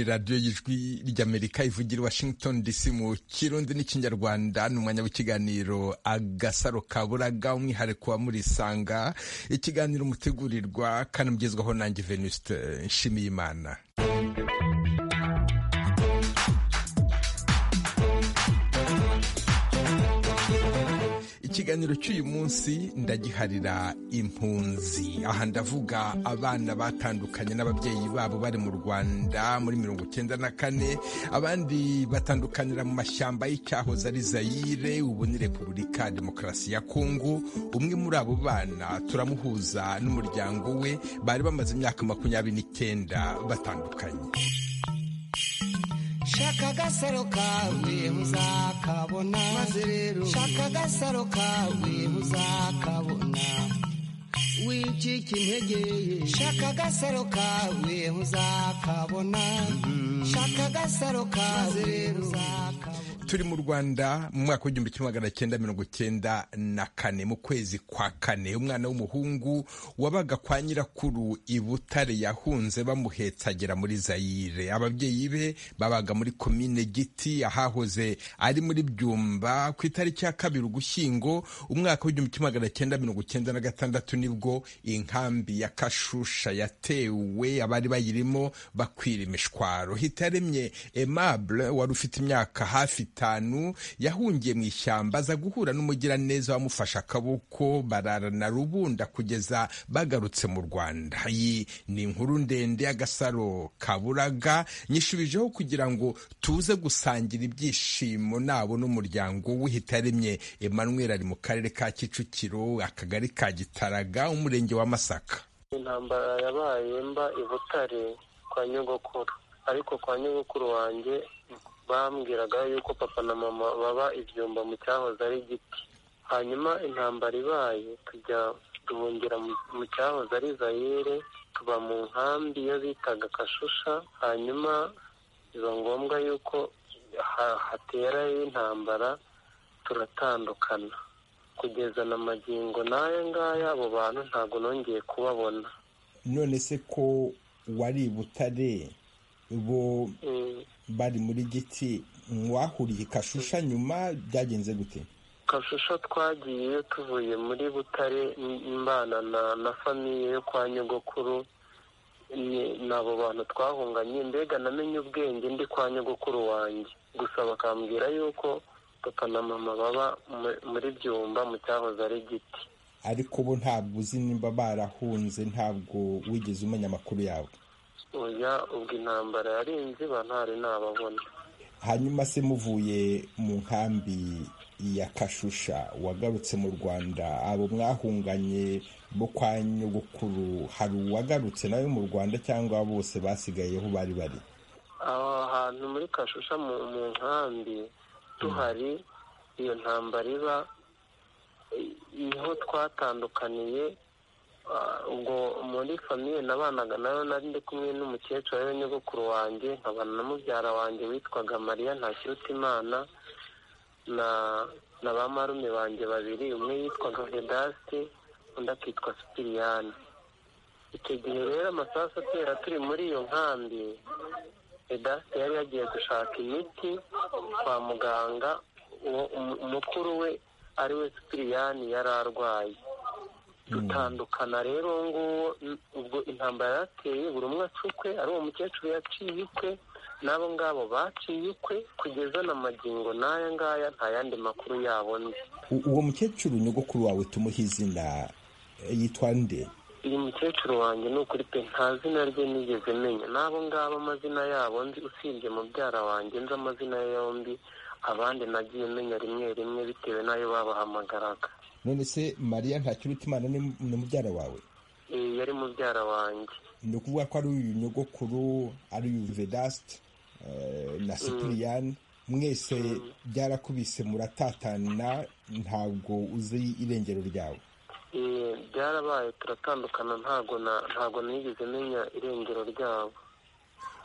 radiyo y'ijwi ry'amerika ivugira i washington dc mu kirundi n'ikinyarwanda ni umwanya w'ikiganiro agasaro kaburaga umwihariko wa murisanga ikiganiro mutegurirwa kanamugezwaho nanjye venuste nshimiyimana ikiganiro cy'uyu munsi ndagiharira impunzi aha ndavuga abana batandukanye n'ababyeyi babo bari mu rwanda muri mirongo icyenda na kane abandi batandukanira mu mashyamba y'icyahoze ari zayire ubu ni repubulika demokarasi ya kongo umwe muri abo bana turamuhuza n'umuryango we bari bamaze imyaka makumyabiri n'icyenda batandukanye shaka agasaro kawe uzakabona maze rero shaka agasaro kawe uzakabona wicika intege shaka agasaro kawe uzakabona shaka agasaro kawe rero uzakabona turi mu rwanda mu mwaka w'igihumbi kimwe magana cyenda mirongo cyenda na kane mu kwezi kwa kane umwana w'umuhungu wabaga kwa nyirakuru i butare yahunze bamuhetsa agera muri zayire ababyeyi be babaga muri komine giti ahahoze ari muri byumba ku itariki ya kabiri ugushyingo umwaka w'igihumbi kimwe magana cyenda mirongo cyenda na gatandatu nibwo inkambi ya kashusha yatewe abari bayirimo bakwira imishwaro hitaremye emable wari ufite imyaka hafi itanu yahungiye mu ishyamba aza guhura n'umugiraneza wamufashe akaboko bararana rubunda kugeza bagarutse mu rwanda iyi ni inkuru ndende y'agasaro kaburaga nyishubijeho kugira ngo tuze gusangira ibyishimo nabo n'umuryango wihitaremye emmanuel ari mu karere ka kicukiro akagari ka gitaraga umurenge wa masaka intambara yabaye mba i butare kwa nyogokuru ariko kwa nyogokuru wanjye bambwiraga yuko papa na mama baba ibyumba mu cyahoze ari igiti hanyuma intambara ibaye tujya duhungira mu cyahoze ari zayire tuba mu nkambi iyo bitaga kashusha hanyuma biba ngombwa yuko hatera y'intambara turatandukana kugeza na magingo n'aya ngaya abo bantu ntabwo nongeye kubabona none se ko wari butare bo bari muri giti mwahuriye kashusha nyuma byagenze gute kashusha twagiye tuvuye muri butare mbana na famiye yo kwa nyogokuru ni abo bantu twahunganye mbega namenye ubwenge ndi kwa nyogokuru wanjye gusa bakambwira yuko papa na mama baba muri byumba mu cyahoze ari giti ariko bo ntabwo uzi nimba barahunze ntabwo wigeze umenya amakuru yabo oya ubwo intambara yari inziba ntari nababona hanyuma se muvuye mu nkambi ya kashusha wagarutse mu rwanda abo mwahunganye bo kwa nyogokuru hari uwagarutse nawe mu rwanda cyangwa bose basigaye aho bari bari aho hantu muri kashusha mu nkambi tuhari iyo ntambara iba niho twatandukaniye ubwo muri famiye nabanaga nayo nari ndi kumwe n'umukecuru ariwe nyogokuru wanjye nkabana na mubyara wanjye witwaga mariya ntakirutimana na na ba marume banjye babiri umwe yitwaga vedasite undi akitwa sipiriyani icyo gihe rero amasasu atera turi muri iyo nkambi vedasite yari yagiye gushaka imiti kwa muganga umukuru we ariwe sipiriyani yari arwaye dutandukana rero nguwo ubwo intambara yateye buri umwe acukwe ari uwo mukecuru yaciye ukwe n'abo ngabo baciye ukwe kugeza na magingo n'aya ngaya nta yandi makuru yabo nzi uwo mukecuru nyogokuru wawe tumuhe izina yitwa nde uyu mukecuru wanjye ni ukuri pe nta zina rye nigeze menya n'abo ngabo amazina yabo nzi usibye mubyara wanjye nzi amazina ye yombi abandi nagiye menya rimwe rimwe bitewe n'ayo babahamagaraga none se mariya ntakirutimana ni mubyara wawe yari mubyara wanjye ni ukuvuga ko ari uyu nyogokuru ari uyu vedasite na sipiriyani mwese byarakubise muratatana ntabwo uzi irengero ryawe byarabaye turatandukana ntabwo nigeze menya irengero ryabo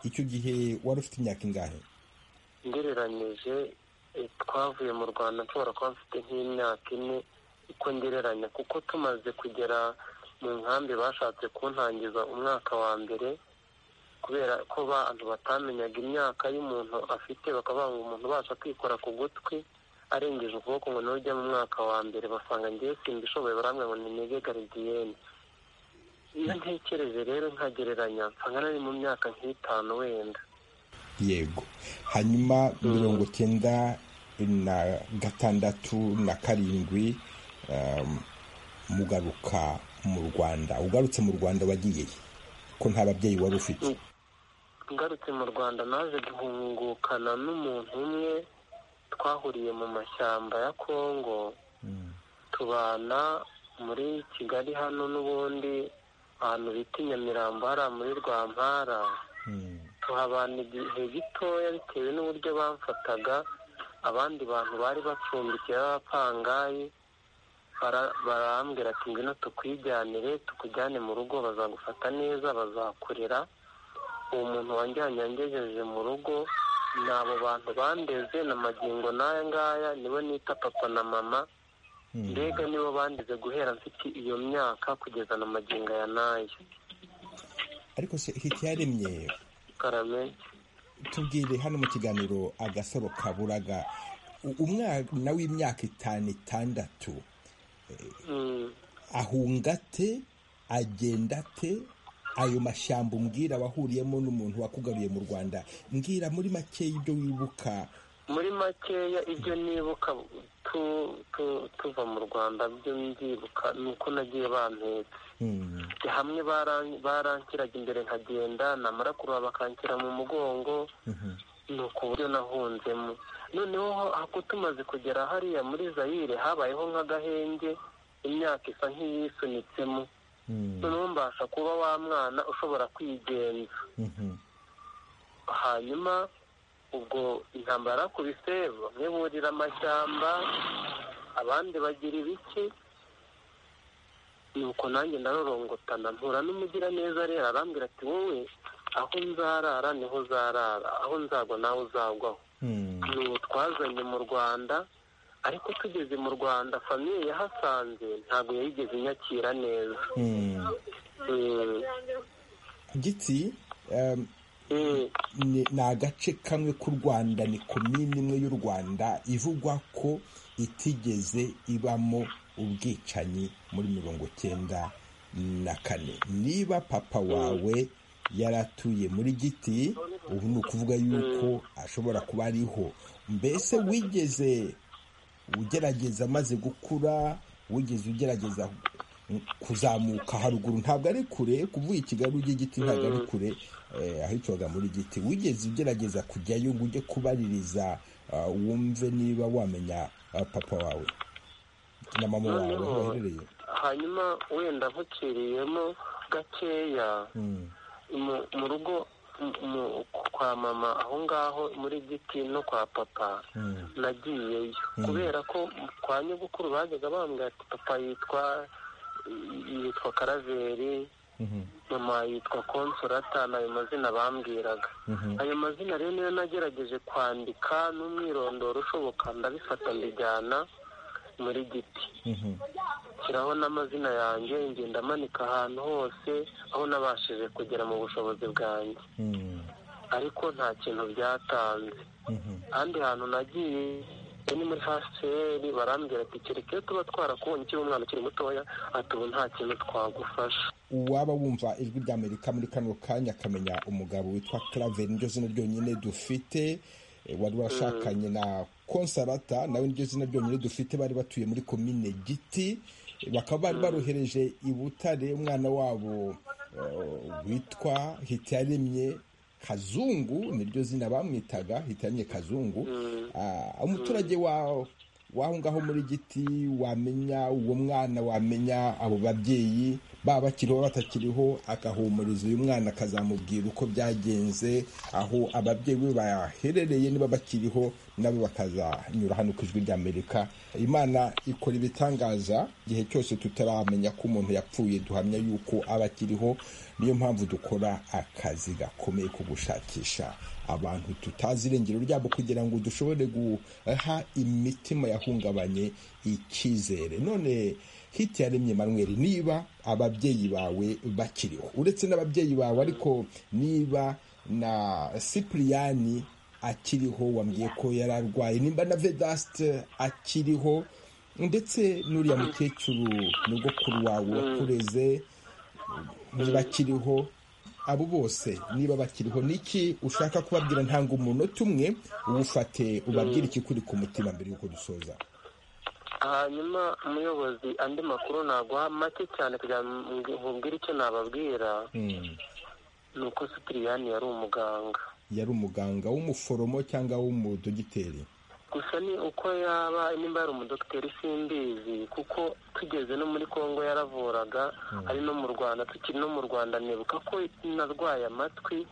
icyo gihe wari ufite imyaka ingahe ngereranyije twavuye mu rwanda nshobora kuba mfite nk'imyaka ine uko ngereranya kuko tumaze kugera mu nkambi bashatse kuntangiza umwaka wa mbere kubera ko abantu batamenyaga imyaka y'umuntu afite bakavuga ngo umuntu ubasha kwikora ku gutwi arengeje ukuboko ngo niwe ujya mu mwaka wa mbere basanga ngewe simbishoboye barambwira ngo ni mege garidiyene iyo ntekereje rero nkagereranya nsanga nari mu myaka nk'itanu wenda yego hanyuma mirongo icyenda na gatandatu na karindwi mugaruka mu rwanda ugarutse mu rwanda wagiye ko nta babyeyi wari ufite ngarutse mu rwanda naje guhungukana n'umuntu umwe twahuriye mu mashyamba ya kongo tubana muri kigali hano n'ubundi ahantu bita inyamirambo hariya muri rwampara tuhabana igihe gitoya bitewe n'uburyo bamfataga abandi bantu bari bacumbikiye b'abapangayi barambwira ati ngwino tukwijyanire tukujyane mu rugo bazagufata neza bazakurera uwo muntu wanjyanye yangejeje mu rugo ni abo bantu bandeze na magingo n'aya ngaya nibo nita papa na mama mbega nibo bandeze guhera mfite iyo myaka kugeza na magingo ya n'aya ariko se hikiyaremye karame tubwire hano mu kiganiro agasaro kaburaga umwana w'imyaka itanu itandatu ahunga ate agenda ate ayo mashyamba umbwira wahuriyemo n'umuntu wakugaruye mu rwanda mbwira muri makeya ibyo wibuka muri makeya ibyo nibuka tuva mu rwanda byo mbyibuka ni uko nagiye bampetse hamwe barankiraga imbere nkagenda namara kuruha bakankira mu mugongo ni uku buryo nahunzemo noneho ako tumaze kugera hariya muri zayire habayeho nk'agahenge imyaka isa nk'iyisunitsemo noneho mbasha kuba wa mwana ushobora kwigenza hanyuma ubwo intambara ku bisebo bamwe burira amashyamba abandi bagira ibiki nuko nanjye ndarorongotana mpura n'umugiraneza rero arambwira ati wowe aho nzarara niho uzarara aho nzagwa nawe uzagwaho n'ubu twazanye mu rwanda ariko tugeze mu rwanda famiye yahasanze ntabwo yayigeze inyakira neza gitsi ni agace kamwe k'u rwanda ni komini imwe y'u rwanda ivugwa ko itigeze ibamo ubwicanyi muri mirongo icyenda na kane niba papa wawe yaratuye muri giti ubu ni ukuvuga yuko ashobora kuba ariho mbese wigeze ugerageza amaze gukura wigeze ugerageza kuzamuka haruguru ntabwo ari kure kuvuga ikigali ujya igiti ntabwo ari kure ahitwaga muri giti wigeze ugerageza kujyayo ngo ujye kubaririza wumve niba wamenya papa wawe na mama wawe aho baherereye hanyuma wenda nkuciriyemo gakeya mu rugo kwa mama aho ngaho muri giti no kwa papa nagiyeyo kubera ko kwa nyogokuru bajyaga bambwira ati papa yitwa yitwa karaveri mama yitwa konsorata ni ayo mazina bambwiraga ayo mazina rero niyo nagerageje kwandika n'umwirondoro ushoboka ndabifata mbijyana muri giti shyiraho n'amazina yanjye ngenda amanika ahantu hose aho nabashije kugera mu bushobozi bwanjye ariko nta kintu byatanze ahandi hantu nagiye ni muri hcr barambwira ati kereka iyo tuba twarakubonye ukiri umwana ukiri mutoya ati ubu nta kintu twagufasha uwaba wumva ijwi rya amerika muri kano kanya akamenya umugabo witwa karaveri niryo zina ryonyine dufite wari washakanye na konsarata nawe niryo zina ryonyine dufite bari batuye muri komine giti bakaba bari barohereje i butare umwana wabo witwa hitiyaremye kazungu niryo zina bamwitaga hitiyaremye kazungu umuturage w'aho ngaho muri giti wamenya uwo mwana wamenya abo babyeyi baba bakiriho batakiriho agahumuriza uyu mwana akazamubwira uko byagenze aho ababyeyi be baherereye niba bakiriho nabo bakazanyura hano ku ijwi ry'amerika imana ikora ibitangaza igihe cyose tutaramenya ko umuntu yapfuye duhamya yuko aba akiriho niyo mpamvu dukora akazi gakomeye ko gushakisha abantu tutazi irengero ryabo kugira ngo dushobore guha imitima yahungabanye icyizere none hiti yaremye manweri niba ababyeyi bawe bakiriho uretse n'ababyeyi bawe ariko niba na sipuriyani akiriho wambwiye ko yari arwaye nimba na vedasite akiriho ndetse n'uriya mukecuru nyogokuru wawe wakureze ntibakiriho abo bose niba bakiriho niki ushaka kubabwira ntanga umunota umwe uwufate ubabwire ikikuri ku mutima mbere y'uko dusoza hanyuma umuyobozi andi makuru naguha make cyane kugira ngo nkubwire icyo nababwira ni uko sitiriyani yari umuganga yari umuganga w'umuforomo cyangwa w'umudogiteri gusa ni uko yaba nimba yari umudogiteri simbizi kuko tugeze no muri congo yaravuraga ari no mu rwanda tukiri no mu rwanda nibuka ko narwaye amatwi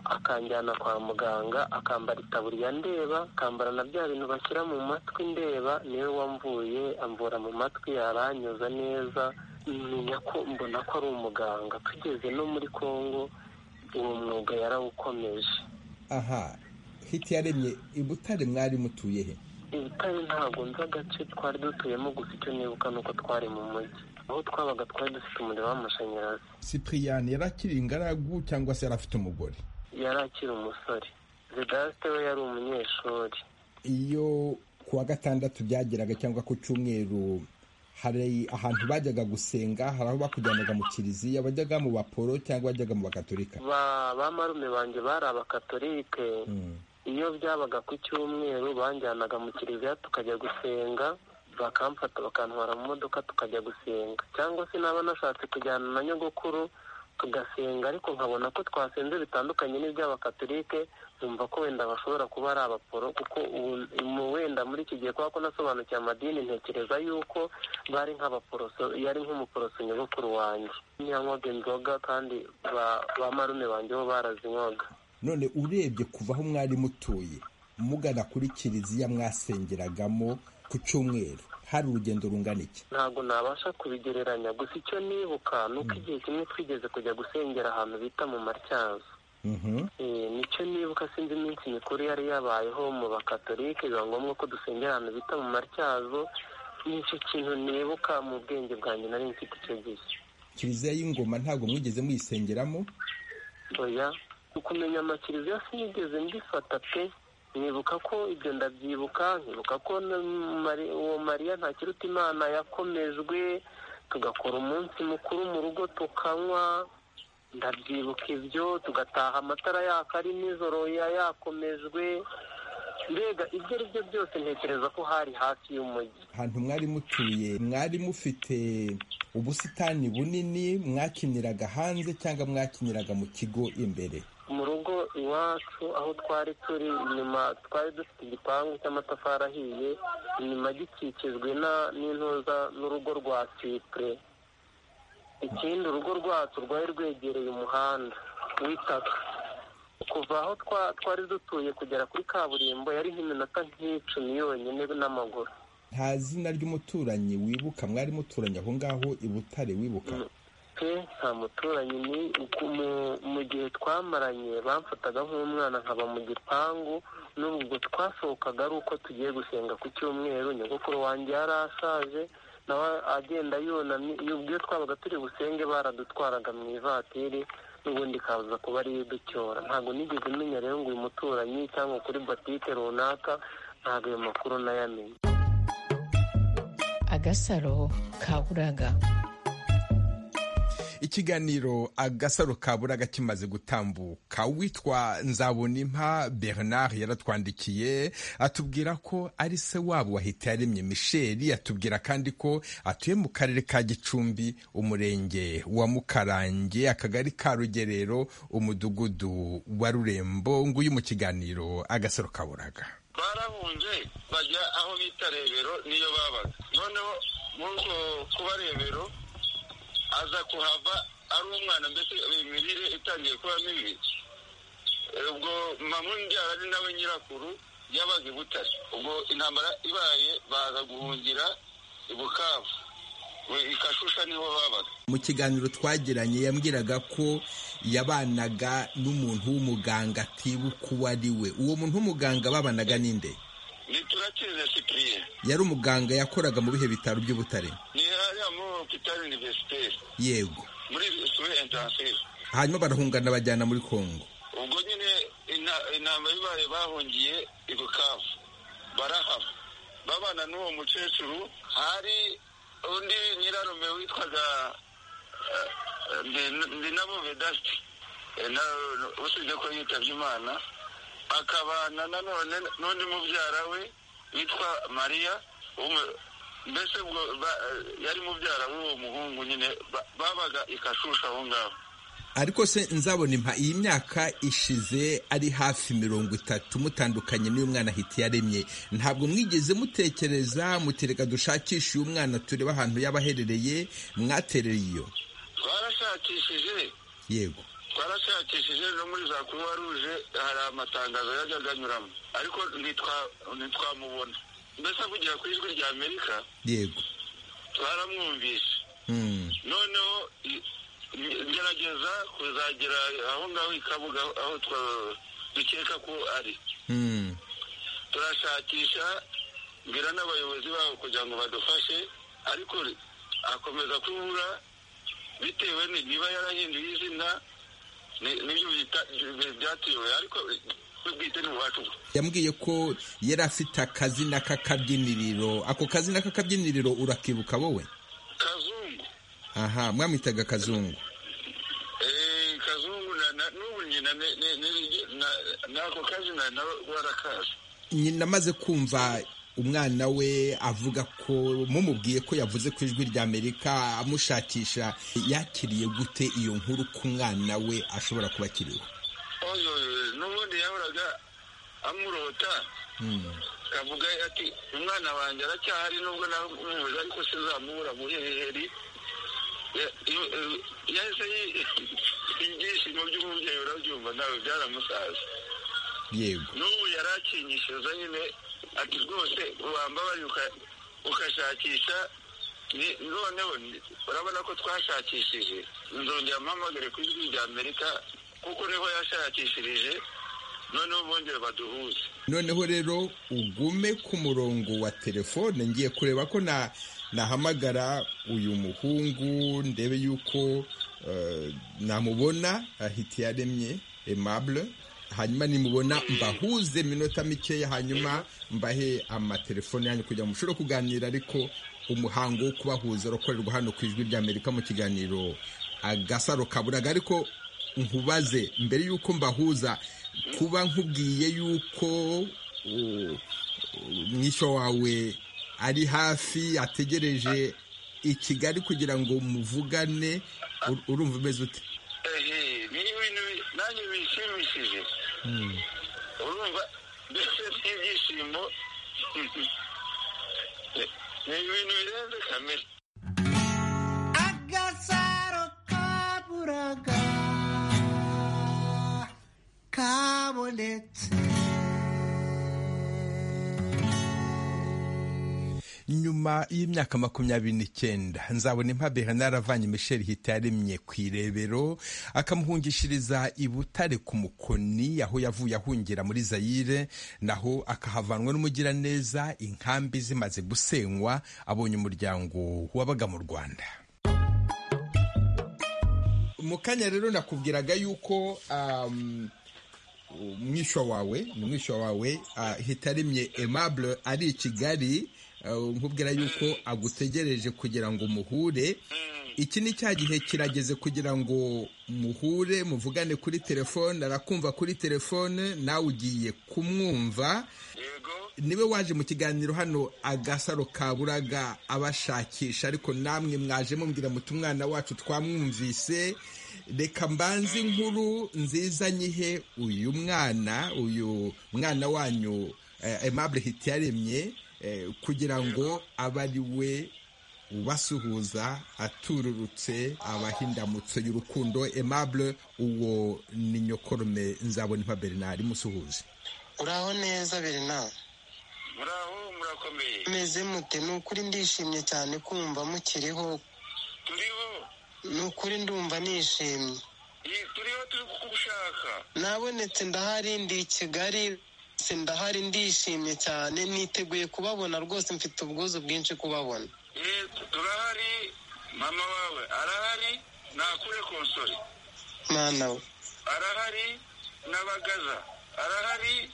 akanjyana kwa muganga akambara itaburiya ndeba akambara na bya bintu bashyira mu matwi ndeba niwe wamvuye amvura mu matwi yaranyuza neza menya ko mbona ko ari umuganga tugeze no muri congo uwo mwuga yarawukomeje aha hiti yaremye i butare mwari mutuye he i butare ntabwo nzi agace twari dutuyemo gusa icyo nibuka ni uko twari mu mujyi aho twabaga twari dufite umuriro w'amashanyarazi sipiriyani yari akiri ingaragu cyangwa se yari afite umugore yari akiri umusore vedasite we yari umunyeshuri iyo ku wa gatandatu byageraga cyangwa ku cyumweru hari ahantu bajyaga gusenga hari aho bakujyanaga mu kiliziya bajyaga mu baporo cyangba bajyaga mu bakatolika ba marume banjye bari abakatolike iyo byabaga ku cyumweru banjyanaga mu kiliziya tukajya gusenga bakamfata bakantwara mu modoka tukajya gusenga cyangwa se naba nashatse kujyana na nyogokuru tugasenga ariko nkabona ko twasenze bitandukanye n'iby'abakatolike numva ko wenda bashobora kuba ari abaporo kuko wenda muri iki gihe kubera ko nasobanukiwe amadini ntekereza yuko bari nk'abaporoso yari nk'umuporoso nyogokuru wanjye ntiyanywaga inzoga kandi ba marume banjye bo barazinywaga none urebye kuva aho mwari mutuye mugana kuri kiliziya mwasengeragamo ku cyumweru hari urugendo rungana iki ntabwo nabasha kubigereranya gusa icyo nibuka ni uko igihe kimwe twigeze kujya gusengera ahantu bita mu matyazo nicyo nibuka sinzi iminsi mikuru yari yabayeho mu bakatolike biba ngombwa ko dusengera ahantu bita mu matyazo nicyo kintu nibuka mu bwenge bwanjye nari mfite icyo gihe kiliziya y'ingoma ntabwo mwigeze muyisengeramo oya ukumenya amakiliziya sinigeze mbifata pe nibuka ko ibyo ndabyibuka nkibuka ko uwo mariya ntakiruta imana yakomejwe tugakora umunsi mukuru mu rugo tukanywa ndabyibuka ibyo tugataha amatara yaka ari nijoro yakomejwe mbega ibyo ari byo byose ntekereza ko hari hafi y'umujyi ahantu mwari mutuye mwari mufite ubusitani bunini mwakiniraga hanze cyangwa mwakiniraga mu kigo imbere mu rugo iwacu aho twari turi inyuma twari dufite igipangu cy'amatafari ahiye inyuma gikikijwe n'intuza n'urugo rwa sipure ikindi urugo rwacu rwari rwegereye umuhanda w'itaka kuva aho twari dutuye kugera kuri kaburimbo yari nk'iminota nk'icumi yonyine n'amaguru nta zina ry'umuturanyi wibuka mwari muturanye aho ngaho i butare wibuka pe nta muturanyi ni mu gihe twamaranye bamfataga nk'umwana nkaba mu gipangu n'ubwo twasohokaga ari uko tugiye gusenga ku cyumweru nyogokuru wanjye yari ashaje nawe agenda yunamye iyo twabaga turi busenge baradutwaraga mu ivatiri n'ubundi ikaza kuba ariyo iducyora ntabwo nigeze umenya rero ngo uyu muturanyi cyangwa kuri botike runaka ntabwo ayo makuru nayamenye agasaro kaburaga ikiganiro agasaro kaburaga kimaze gutambuka witwa nzabonimpa bernard yaratwandikiye atubwira ko ari se wabo wahita yaremye misheli atubwira kandi ko atuye mu karere ka gicumbi umurenge wa mukarange akagari ka rugerero umudugudu wa rurembo nguyu mu kiganiro agasaro kaburaga barahunze bajya aho bita rebero niyo babaga noneho muri uko kuba rebero aza kuhava ari umwana mbese imirire itangiye kuba mibi ubwo mamu ari nawe nyirakuru yabaga i butare ubwo intambara ibaye baza guhungira i bukavu i kashusha niho babaga mu kiganiro twagiranye yambwiraga ko yabanaga n'umuntu w'umuganga atibuka uwo ari we uwo muntu w'umuganga babanaga ninde ni turakirize sipiriye yari umuganga yakoraga mu bihe bitaro by'ubutare ni hariya muri hopitali univerisiteri yego muri suri intansive hanyuma barahungana bajyana muri kongo ubwo nyine ina- intambara ibaye bahungiye i bukavu barahaba babana n'uwo mukecuru hari undi nyirarume witwaga eh, eh, Ndi- ndinabo vedasti Eh, na- usibye ko yitabye imana akabana nanone n'undi mubyara we witwa mariya w'umu- mbese ubwo ba- eh, yari mubyara w'uwo muhungu nyine ba- babaga i kashusha aho ngaho ariko se nzabona impa iyi myaka ishize ari hafi mirongo itatu mutandukanye n'uyu mwana ahita yaremye ntabwo mwigeze mutekereza mutereka dushakishe uyu mwana turebe ahantu yaba aherereye mwatereye iyo barashakishije yego twarashakishije no muri za kuruwa ruje hari amatangazo yajyaga anyuramo ariko ntitwa- ntitwamubona mbese avugira ku ijwi rya amerika yego twaramwumvishe Hmm. noneho i- i- ngerageza kuzagera aho ngaho i kabuga aho twa- dukeka ko ari Hmm. turashakisha mbwira n'abayobozi babo kugira ngo badufashe ariko akomeza kubura bitewe ni- niba yarahinduye izina ni- nibyo byita- by- byatuyobeye ariko we bwite ni uwacu yambwiye ko yari afite akazina k'akabyiniriro ako kazina k'akabyiniriro urakibuka wowe kazungu aha mwamwitaga kazungu eh, kazungu na- na- n'ubu nyina ne- ne- ne- na- n'ako kazina nawe warakazi nyina amaze kumva umwana we avuga ko mumubwiye ko yavuze ku ijwi rya amerika amushakisha yakiriye gute iyo nkuru ku mwana we ashobora kuba akiriho oyo n'ubundi yahoraga amurota avuga ati umwana wanjye aracyahari nubwo namubuze ariko sinzamubura mu heheri Ya- iyo- eh, yahise yi- ibyishimo by'umubyeyi urabyumva nawe byaramusaza yego n'ubu yari akinyishiza nyine ati rwose wambabarira uka- ugashakisha ni- noneho ni- urabona ko twashakishije nzongera mpamagare ku ijwi rya amerika kuko niho yashakishirije noneho bongere baduhuze noneho rero ugume ku murongo wa telefone ngiye kureba ko na nahamagara uyu muhungu ndebe yuko eh, namubona ahita yaremye aimable hanyuma nimubona mbahuze iminota mikeya hanyuma mbahe amatelefone yanyu kugira ngo mushobore kuganira ariko umuhango wo kubahuza urakorerwa hano ku ijwi rya amerika mu kiganiro agasaro kaburaga ariko nkubaze mbere y'uko mbahuza kuba nkubwiye y'uko u- u- mwishywa wawe ari hafi ategereje i kigali kugira ngo muvugane ur- urumva umeze ute ehe ni ibintu bi- nanjye bishimishije urumva mbese n'ibyishimo ni ibintu birenze kamere agasaro kaburaga kabonetse nyuma y'imyaka makumyabiri n'icyenda nzabona impa bernard avanye michel hitaremye ku irebero akamuhungishiriza i butare ku mukoni aho yavuye ahungira muri zayire naho akahavanwa n'umugiraneza inkambi zimaze gusenywa abonye umuryango wabaga mu rwanda mu kanya rero nakubwiraga yuko um, umwishywa wawe ni umwishywa wawe ah, hitaremye aimable ari i kigali ah, nkubwira yuko agutegereje kugira ngo muhure iki ni cya gihe kirageze kugira ngo muhure muvugane kuri telefone arakumva kuri telefone nawe ugiye kumwumva yego niwe waje mu kiganiro hano agasaro kaburaga abashakisha ariko namwe mwaje mumbwira muti umwana wacu twamwumvise reka mbanze inkuru nziza nyihe uyu mwana uyu mwana wanyu eh, aimable hitiyaremye eh, kugira ngo abe ari we ubasuhuza atururutse abahindamutso y'urukundo aimable uwo ni nyokorume nzabona impa bernard musuhuze uraho neza berina muraho murakomeye meze mute ni ukuri ndishimye cyane kumva mukiriho turiho ni ukuri ndumva nishimye Ye- turiho turi kugushaka nabonetse ndahari ndi i kigali se ndahari ndishimye cyane niteguye kubabona rwose mfite ubwuzu bwinshi kubabona Ye, turahari mama wawe arahari nakure konsori mwana we arahari n'abagaza arahari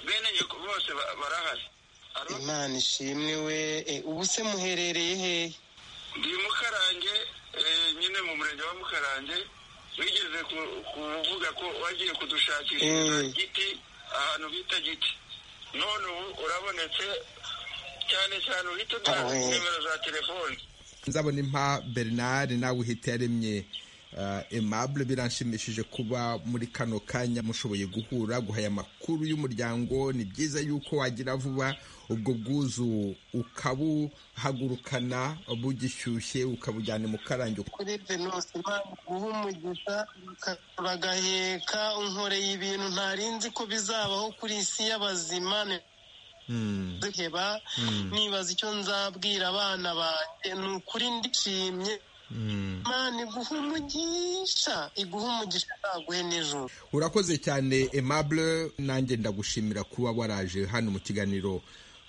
bene nyoko bose ba- barahari Aro- imana ishimwe we e, ubu se muherereye hehe ndi mukarange eh, nyine mu murenge wa mukarange wigeze ku- kuvuga ko wagiye kudushakishiriza Mm. giti ahantu bita giti none ubu urabonetse cyane cyane uhita uduha Awe. nimero za telefoni nzabona impa bernard nawe uhita yaremye uh, aimable biranshimishije kuba muri kano kanya mushoboye guhura guhaya amakuru y'umuryango ni byiza yuko wagira vuba ubwo bwuzu ukabuhagurukana bugishyushye ukabujyana mu karangi kuri venusi imana guha umugisha baka- bagaheka unkoreye ibintu ntari nzi ko bizabaho kuri isi y'abazima Mm, ntiduheba nibaza icyo nzabwira abana banjye ni ukuri ndishimye mm. imana iguha umugisha iguha umugisha ntaguhe n'ijoro urakoze cyane aimable nanjye ndagushimira kuba waraje hano mu kiganiro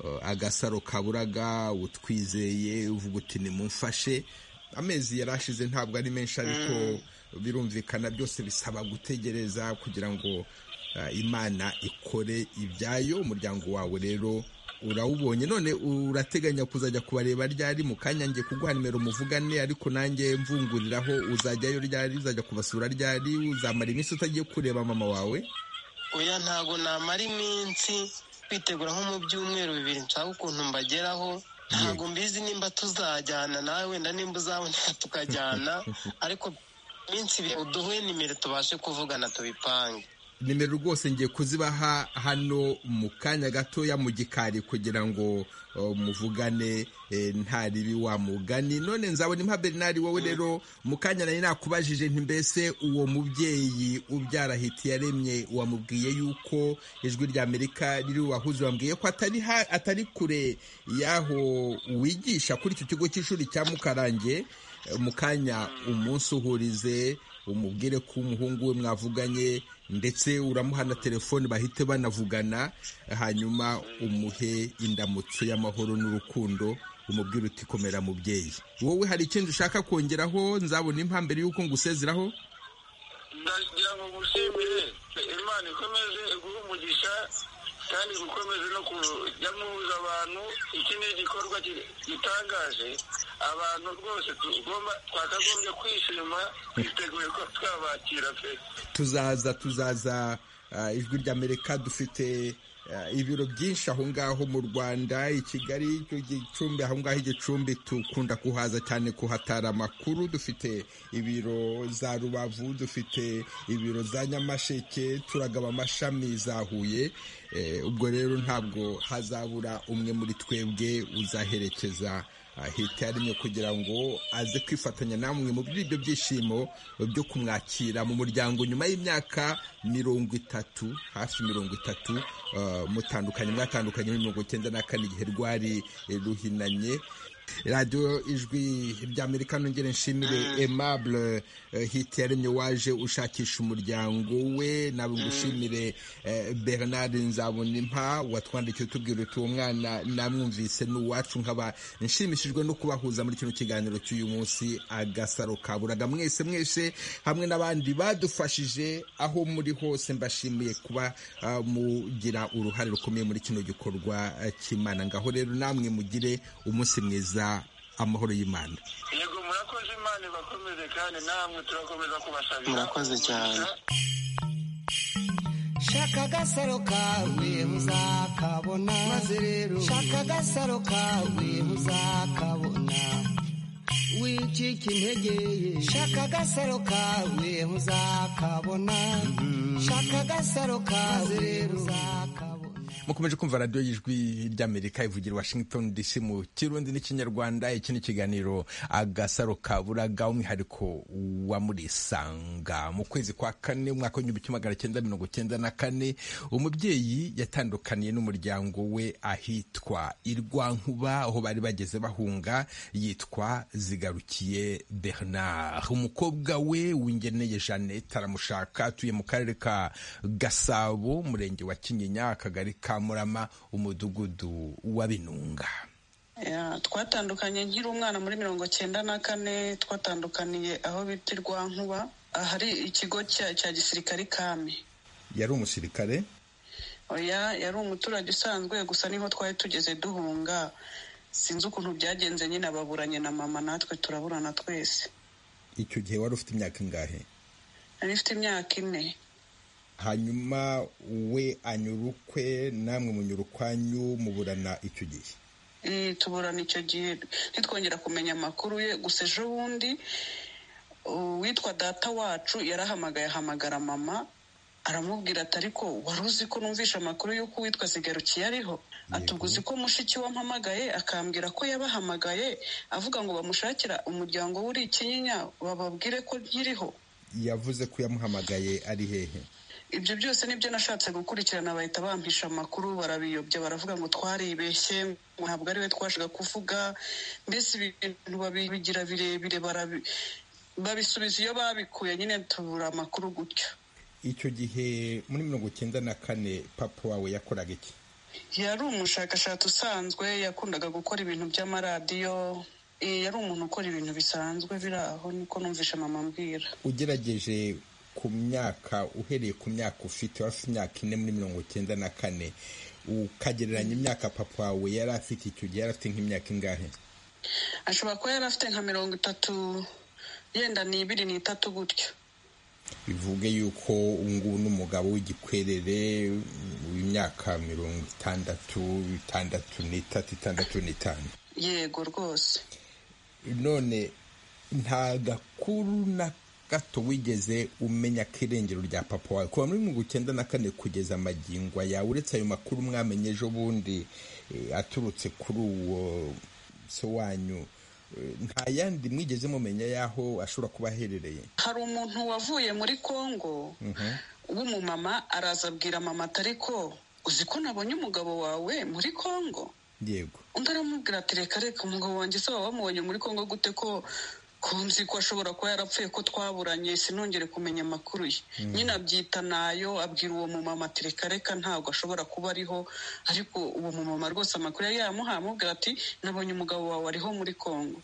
uh, agasaro kaburaga utwizeye uvuga uti nimumfashe amezi yari ashize ntabwo ari menshi ariko birumvikana byose bisaba gutegereza kugira ngo uh, imana ikore ibyayo umuryango wawe rero urawubonye none urateganya kuzajya kubareba ryari mu kanya ngiye kuguha nimero muvugane ariko nanjye mvunguriraho uzajyayo ryari uzajya kubasura ryari uzamara iminsi utagiye kureba mama wawe oya ntago namara iminsi kwitegura nko mu byumweru bibiri nshaka ukuntu mbageraho ntago mbizi nimba tuzajyana nawe wenda nimba uzaboneka tukajyana ariko iminsi ibiri uduhuye nimero tubashe kuvugana tubipange nimero rwose ngiye kuzibaha hano mu kanya gatoya mu gikari kugira ngo uh, muvugane eh, ntaribi wa mugani none nzabona impa bernard wowe rero mu kanya nari nakubajije nti mbese uwo mubyeyi ubyara hiti yaremye wamubwiye yuko ijwi rya amerika riri wahuze wambwiye ko atari, ha, atari kure y'aho wigisha kuri icyo kigo cy'ishuri cya mukarange Eh, mu kanya umunsi uhurize umubwire ko umuhungu we mwavuganye ndetse uramuha na telefone bahite banavugana hanyuma umuhe indamutso y'amahoro n'urukundo umubwire uti komera mubyeyi wowe hari ikindi ushaka kongeraho nzabona impamvu mbere y'uko ngusezeraho ndagira ngo gushimire imana ikomeze iguhe umugisha kandi gukomeze no kujya muhuza abantu iki ni igikorwa ki- gitangaje abantu rwose tugomba twakagombye kwishima twiteguye ko twabakira pe tuzaza tuzaza ah, ijwi ry'amerika dufite ah, ibiro byinshi aho ngaho mu rwanda i kigali icyo gicumbi aho ngaho igicumbi dukunda kuhaza cyane kuhatara amakuru dufite ibiro za rubavu dufite ibiro za nyamasheke turagaba amashami za huye Eh, ubwo rero ntabwo hazabura umwe muri twebwe uzaherekeza ah, hita yaremye kugira ngo aze kwifatanya namwe mu by'ibyo byishimo byo kumwakira mu muryango nyuma y'imyaka mirongo itatu hafi mirongo itatu ah, mutandukanye mwatandukanye muri mirongo icyenda na kane igihe rwari eh, ruhinanye radiyo ijwi ry'amerika nongere nshimire aimable eh, hiti yaremye waje ushakisha umuryango we nawe ngushimire eh, bernard nzabonimpa watwandikiye utubwira uti uwo mwana namwumvise ni uwacu nkaba nshimishijwe no kubahuza muri kino kiganiro cy'uyu munsi agasaro kaburaga mwese mwese hamwe n'abandi badufashije aho muri hose mbashimiye kuba ah, mugira uruhare rukomeye muri kino gikorwa ah, cy'imana ngaho rero namwe mugire umunsi mwiza amahoro y'imana yego murakoze imana ibakomeze kandi namwe turakomeza kubasabira Murakoze cyane. umugisha. shaka agasaro kawe uzakabona maze rero shaka agasaro kawe uzakabona wicika intege ye shaka agasaro kawe uzakabona shaka agasaro kawe uzakabona mukomeje kumva radiyo y'ijwi ry'amerika ivugira washington dc mu kirundi n'ikinyarwanda iki ni ikiganiro agasaro ka buraga umwihariko wa murisanga mu kwezi kwa kane umwaka w'igihumbi kimwe magana cyenda mirongo cyenda na kane umubyeyi yatandukaniye n'umuryango we ahitwa irwankuba aho bari bageze bahunga yitwa zigarukiye bernard umukobwa we wingeneye jeannette aramushaka atuye mu karere ka gasabo umurenge wa kinyinya akagari ka murama umudugudu wa binunga Ya, twatandukanye nkiri umwana muri mirongo cyenda na kane twatandukaniye aho bita irwankuba ahari ikigo cya cya gisirikare kame yari umusirikare oya yari umuturage usanzwe gusa niho twari tugeze duhunga sinzi ukuntu byagenze nyine ababuranye na mama natwe turaburana twese icyo gihe wari ufite imyaka ingahe nari mfite imyaka ine hanyuma we anyurukwe namwe munyurukwanyu muburana icyo gihe Eh, tuburana icyo gihe ntitwongera kumenya amakuru ye gusa ejo bundi uwitwa data wacu yarahamagaye ahamagara mama aramubwira ati ariko wari uzi ko numvishe amakuru y'uko uwitwa zigarukiye ariho atuguzi ko mushiki we ampamagaye akambwira ko yabahamagaye avuga ngo bamushakira umuryango we uri ikinyinya bababwire ko nkiriho yavuze ko yamuhamagaye ari hehe ibyo byose nibyo nashatse gukurikirana bahita bampisha amakuru barabiyobya baravuga ngo twaribeshye ngo ntabwo ari we twashaka kuvuga mbese ibintu babigira birebire barabi- babisubiza iyo babikuye nyine tubura amakuru gutyo icyo gihe muri mirongo cyenda na kane papa wawe yakoraga iki yari umushakashatsi usanzwe yakundaga gukora ibintu by'amaradiyo Eh, yari umuntu ukora ibintu bisanzwe biri aho niko numvisha mama ambwira ugerageje ku myaka uhereye ku myaka ufite wari ufite imyaka ine muri mirongo cyenda na kane ukagereranya imyaka papa wawe yari afite icyo gihe yari afite nk'imyaka ingahe ashobora kuba yari afite nka mirongo itatu yenda n'ibiri n'itatu gutyo bivuge yuko ngubu n'umugabo w'igikwerere w'imyaka mirongo itandatu itandatu n'itatu itandatu n'itanu yego rwose none nta gakuru na gato wigeze umenya ko irengero rya papa wawe kuva muri mirongo icyenda na kane kugeza amagingo aya uretse ayo makuru mwamenye ejo bundi eh, aturutse kuri uwo se wanyu eh, nta yandi mwigeze mumenya y'aho ashobora kuba aherereye hari umuntu wavuye muri kongo w'umumama araza abwira mama ati ariko uzi ko nabonye umugabo wawe muri kongo yego undi aramubwira ati reka reka umugabo wanjye se waba wamubonye muri kongo gute ko kunzi ko ashobora kuba yarapfuye ko twaburanye sinongere kumenya amakuru ye nyine abyita nayo abwira uwo mumama ati reka reka ntabwo ashobora kuba ariho ariko uwo mumama rwose amakuru yari yamuhaye amubwira ati nabonye umugabo wawe ariho muri kongo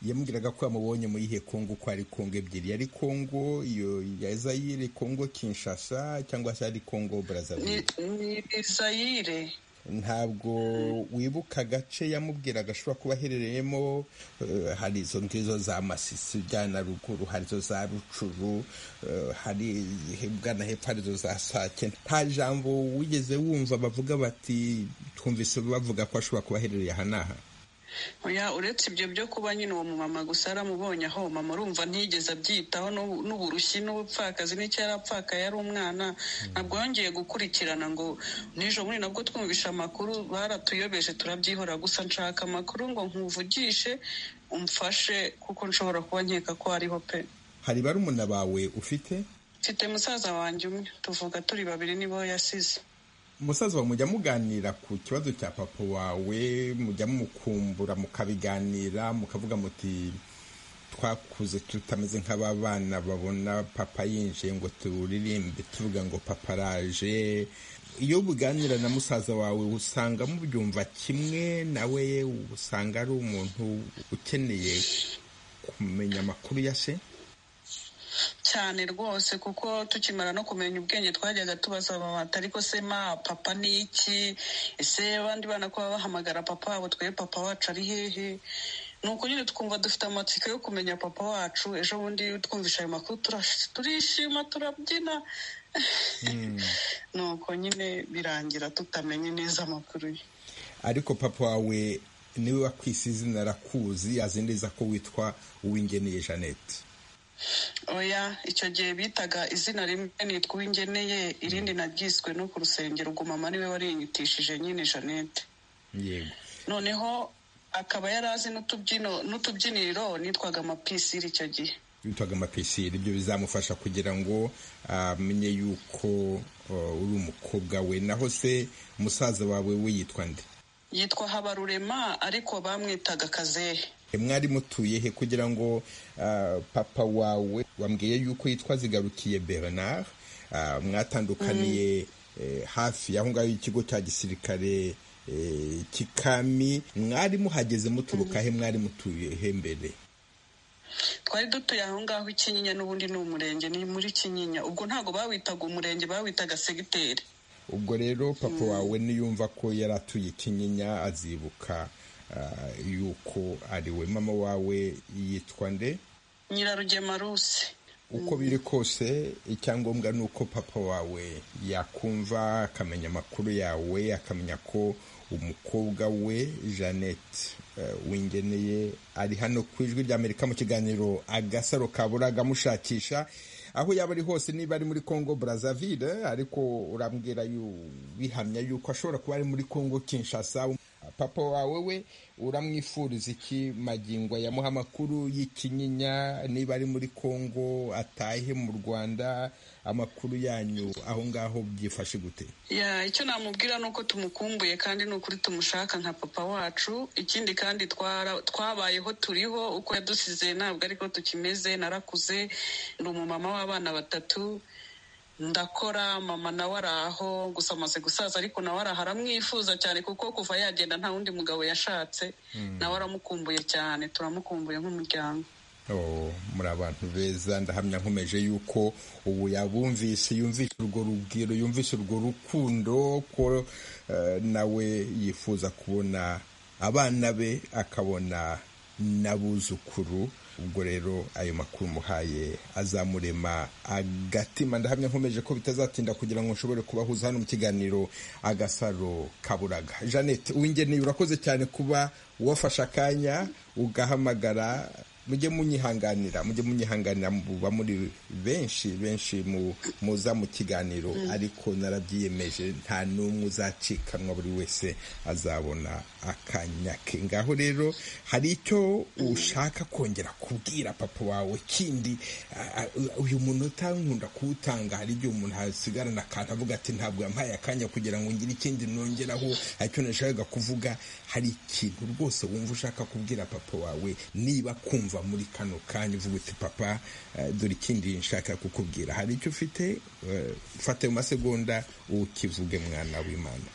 yamubwiraga ko yamubonye muri ihe kongo ko ari kongo ebyiri yari kongo iyo ya zayire kongo kinshasa cyangwa se ari kongo ni brazzaville ni zayire ntabwo wibuka agace yamubwiraga ashobora kuba aherereyemo eh, hari izo ngizo za masisi ujyana ruguru hari izo za rucuru eh, hari ugana hepfo hari izo za sake nta jambo wigeze wumva bavuga bati twumvise bavuga ko ashobora kuba aherereye aha n'aha oya uretse ibyo byo kuba nyine uwo mumama gusa yaramubonye aho mama urumva ntiyigeze abyitaho n'ubu- n'uburushyi n'ubupfakazi n'icyo yari apfakaye yari umwana ntabwo yongeye gukurikirana ngo nijoro muri nabwo twumvisha amakuru baratuyobeje turabyihora gusa nshaka amakuru ngo nkuvugishe umfashe kuko nshobora kuba nkeka ko hariho pe hari barumuna bawe ufite mfite musaza wanjye umwe tuvuga turi babiri nibo yasize umusaza wawe mujya muganira ku kibazo cya papa wawe mujya mumukumbura mukabiganira mukavuga muti twakuze tutameze nk'aba bana babona papa yinjiye ngo turirimbe tuvuga ngo papa araje iyo buganira na musaza wawe usanga mubyumva kimwe nawe usanga ari umuntu ukeneye kumenya amakuru ya se cyane rwose kuko tukimara no kumenya ubwenge twajyaga tubaza mama ati ariko se ma papa ni iki ese abandi bana ko baba bahamagara papa wabo twe papa wacu ari hehe ni uko nyine twumva dufite amatsiko yo kumenya papa wacu ejo bundi twumvisha ayo makuru turash- turishima turabyina ni uko nyine birangira tutamenye neza amakuru ye ariko papa wawe niwe wakwise izina arakuzi azi neza ko witwa uwingeneye jeannette oya icyo gihe bitaga izina rimwe nitwa uwingeneye irindi naryiswe no ku rusengero ubwo mama niwe warinyitishije nyine jeannette yego noneho akaba yari azi n'utubyino n'utubyiniro nitwaga amapisiri icyo gihe witwaga amapisiri ibyo bizamufasha kugira ngo amenye yuko uh, uri umukobwa we naho se musaza wawe we yitwa nde yitwa habarurema ariko bamwitaga kazehe mwari mutuye he kugira ngo uh, papa wawe wambwiye yuko yitwa zigarukiye bernard uh, mwatandukaniye eh, hafi y'aho ngaho ikigo cya gisirikare eh, kikami mwari muhageze muturuka he mwari mutuye he mbere twari dutuye aho ngaho i kinyinya n'ubundi ni umurenge ni muri kinyinya ubwo ntabwo bawitaga umurenge bawitaga segiteri ubwo rero papa wawe niyumva ko yari atuye kinyinya azibuka ah, yuko ari we mama wawe yitwa nde nyirarugema ruse uko biri kose icyangombwa ni uko papa wawe yakumva akamenya amakuru yawe akamenya ko umukobwa we jeannette eh, wingeneye ari hano ku ijwi ry'amerika mu kiganiro agasaro kaburaga amushakisha aho yaba ari hose niba ari muri congo brazzaville ariko urambwira yu- bihamya yuko ashobora kuba ari muri congo kinshasa papa wawe we uramwifuriza iki magingo ayamuha amakuru y'ikinyinya niba ari muri congo atahe mu rwanda amakuru yanyu aho ngaho byifashe gute ya icyo namubwira ni uko tumukumbuye kandi ni ukuri tumushaka nka papa wacu ikindi kandi twara- twabayeho turiho uko yadusize ntabwo ariko tukimeze narakuze ndi umumama w'abana batatu ndakora mama nawe ari aho gusa amaze gusaza ariko nawe ari aho aramwifuza cyane kuko kuva yagenda nta wundi mugabo yashatse nawe aramukumbuye cyane turamukumbuye nk'umuryango Oh, muri abantu beza ndahamya nkomeje yuko ubu yabumvise yumvise urwo rugero yumvise urwo rukundo ko eh, nawe yifuza kubona abana be akabona n'abuzukuru ubwo rero ayo makuru muhaye azamurema agatima ndahamya nkomeje ko bitazatinda kugira ngo nshobore kubahuza hano mu kiganiro agasaro kaburaga jeannette uwingeneye urakoze cyane kuba wafashe akanya ugahamagara mujye munyihanganira mujye munyihanganira muba muri benshi benshi mu- muza mu kiganiro ariko narabyiyemeje nta n'umwe uzacikanwa buri wese azabona akanya ke ngaho rero hari icyo ushaka kongera kubwira papa wawe kindi a- a- uyu muntu utankunda kuwutanga hari igihe umuntu asigarana akantu avuga ati ntabwo yampaye akanya kugira ngo ngire ikindi nongeraho hari icyo nashakaga kuvuga hari ikintu rwose wumva ushaka kubwira papa wawe niba kumva muri kano kanya uvuga uti papa eh, dore ikindi nshaka kukubwira hari icyo ufite eh, fata ayo masegonda ukivuge mwana w'imana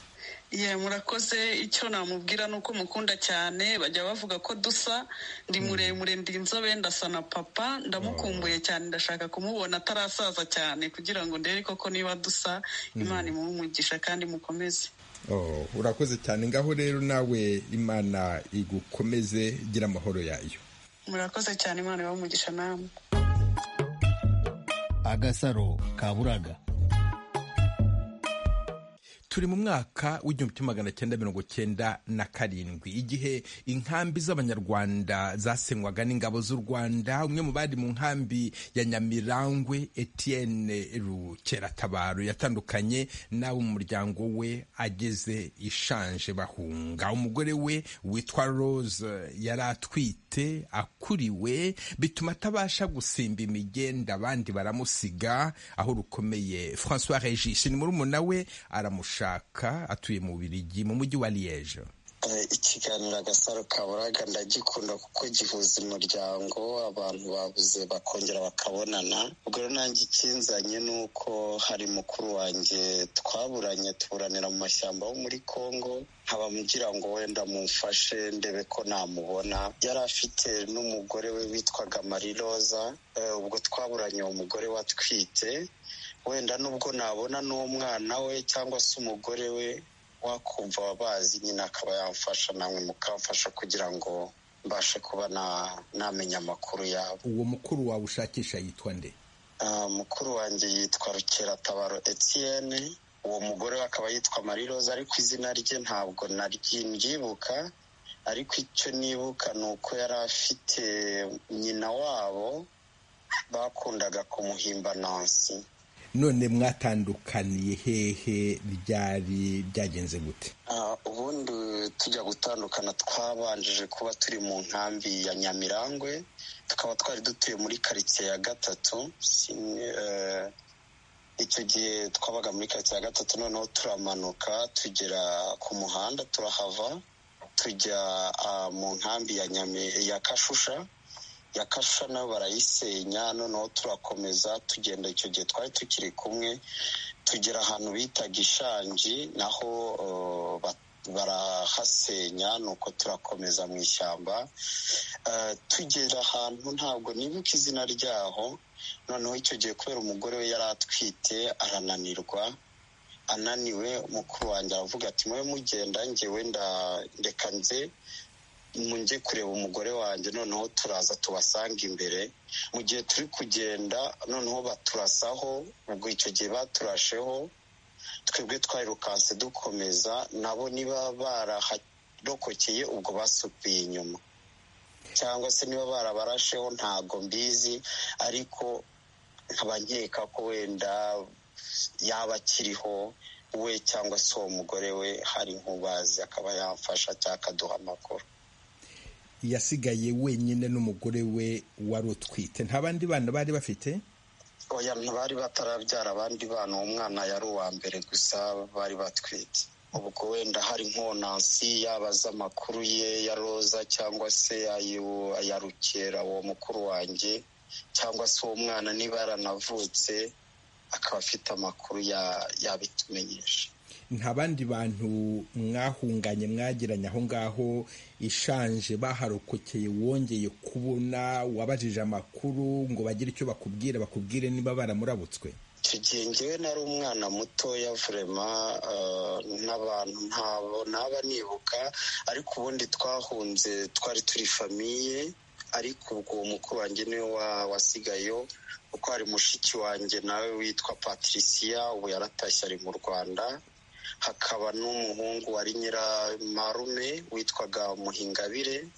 Ye murakoze icyo namubwira ni uko mukunda cyane bajya bavuga ko dusa ndi muremure ndi inzobe ndasa na papa ndamukumbuye cyane ndashaka kumubona atarasaza cyane kugira ngo ndebe koko niba dusa imana imuhe umugisha kandi mukomeze Oh, urakoze cyane ngaho rero nawe imana igukomeze gira amahoro yayo murakoze cyane imana ibahe umugisha namwe agasaro kaburaga turi mu mwaka w'igihumbi kimwe magana cyenda mirongo cyenda na karindwi igihe inkambi z'abanyarwanda zasenywaga n'ingabo z'u rwanda umwe mu bari mu nkambi ya nyamirangwe etienne rukeratabaro yatandukanye n'abo mu muryango we ageze ishanje bahunga umugore we witwa rose yari atwite akuriwe bituma atabasha gusimba imigenda abandi baramusiga aho rukomeye françois regis ni murumuna we aramushaka atuye mu birigi mu mujyi wa liege Eh, ikiganiro agasaro kaburaga ndagikunda kuko gihuza umuryango abantu babuze bakongera bakabonana ubwo rero nanjye ikinzanye ni uko hari mukuru wanjye twaburanye tuburanira mu mashyamba yo muri congo nkaba mugira ngo wenda mumfashe ndebe ko namubona yari afite n'umugore we witwaga mariroza Eh, ubwo twaburanye uwo mugore watwite wenda nubwo nabona n'uwo mwana we cyangwa se umugore we wakumva wabazi nyine akaba yamfasha namwe mukamfasha kugira ngo mbashe kuba na- namenya amakuru yabo uwo mukuru wawe ushakisha yitwa nde Ah, mukuru wanjye yitwa rukeratabaro etienne uwo mugore we akaba yitwa marie rose ariko izina rye ntabwo naryibuka ariko icyo nibuka ni uko yari afite nyina wabo bakundaga kumuhimba nansi none mwatandukaniye hehe ryari byagenze gute ubundi tujya gutandukana twabanjije kuba turi mu nkambi ya nyamirangwe tukaba twari dutuye muri karitsiye ya gatatu icyo gihe twabaga muri karitsiye ya gatatu noneho turamanuka tugera ku muhanda turahava tujya mu nkambi ya kashusha ya kasha nayo barayisenya noneho turakomeza tugenda icyo gihe twari tukiri kumwe tugera ahantu bita gishangi naho barahasenya nuko turakomeza mu ishyamba tugera ahantu ntabwo nibuka izina ryaho noneho icyo gihe kubera umugore we yari atwite arananirwa ananiwe mukuru wanjye aravuga ati mube mugenda ngewe ndeka nze njye kureba umugore wanjye noneho turaza tubasanga imbere mu gihe turi kugenda noneho baturasaho ubwo icyo gihe baturasheho twebwe twayirukanse dukomeza nabo niba baraharokokeye ubwo basukuye inyuma cyangwa se niba barabarasheho ntago mbizi ariko nkaba nkeka ko wenda yaba akiriho we cyangwa se uwo mugore we hari nk'ubazi akaba yamfasha cyangwa akaduha amakuru yasigaye wenyine n'umugore we wari utwite nta bandi bana bari bafite oya ntibari batarabyara abandi bana uwo mwana yari uwa mbere gusa bari batwite ubwo wenda hari nk'onansi yaba amakuru ye ya roza cyangwa se ya rukera uwo mukuru wanjye cyangwa se uwo mwana niba yaranavutse akaba afite amakuru yabitumenyesha nta bandi bantu mwahunganye mwagiranye aho ngaho ishanje baharokokeye wongeye kubona wabajije amakuru ngo bagire icyo bakubwire bakubwire niba baramurabutswe icyo gihe ngewe nari umwana mutoya vurema n'abantu ntabo ntaba nibuka ariko ubundi twahunze twari turi famiye ariko ubwo uwo mukuru wanjye niwe wasigayeho kuko hari mushiki wanjye nawe witwa patricia ubu yaratashye ari mu rwanda hakaba n'umuhungu wari nyiramarume witwaga muhingabire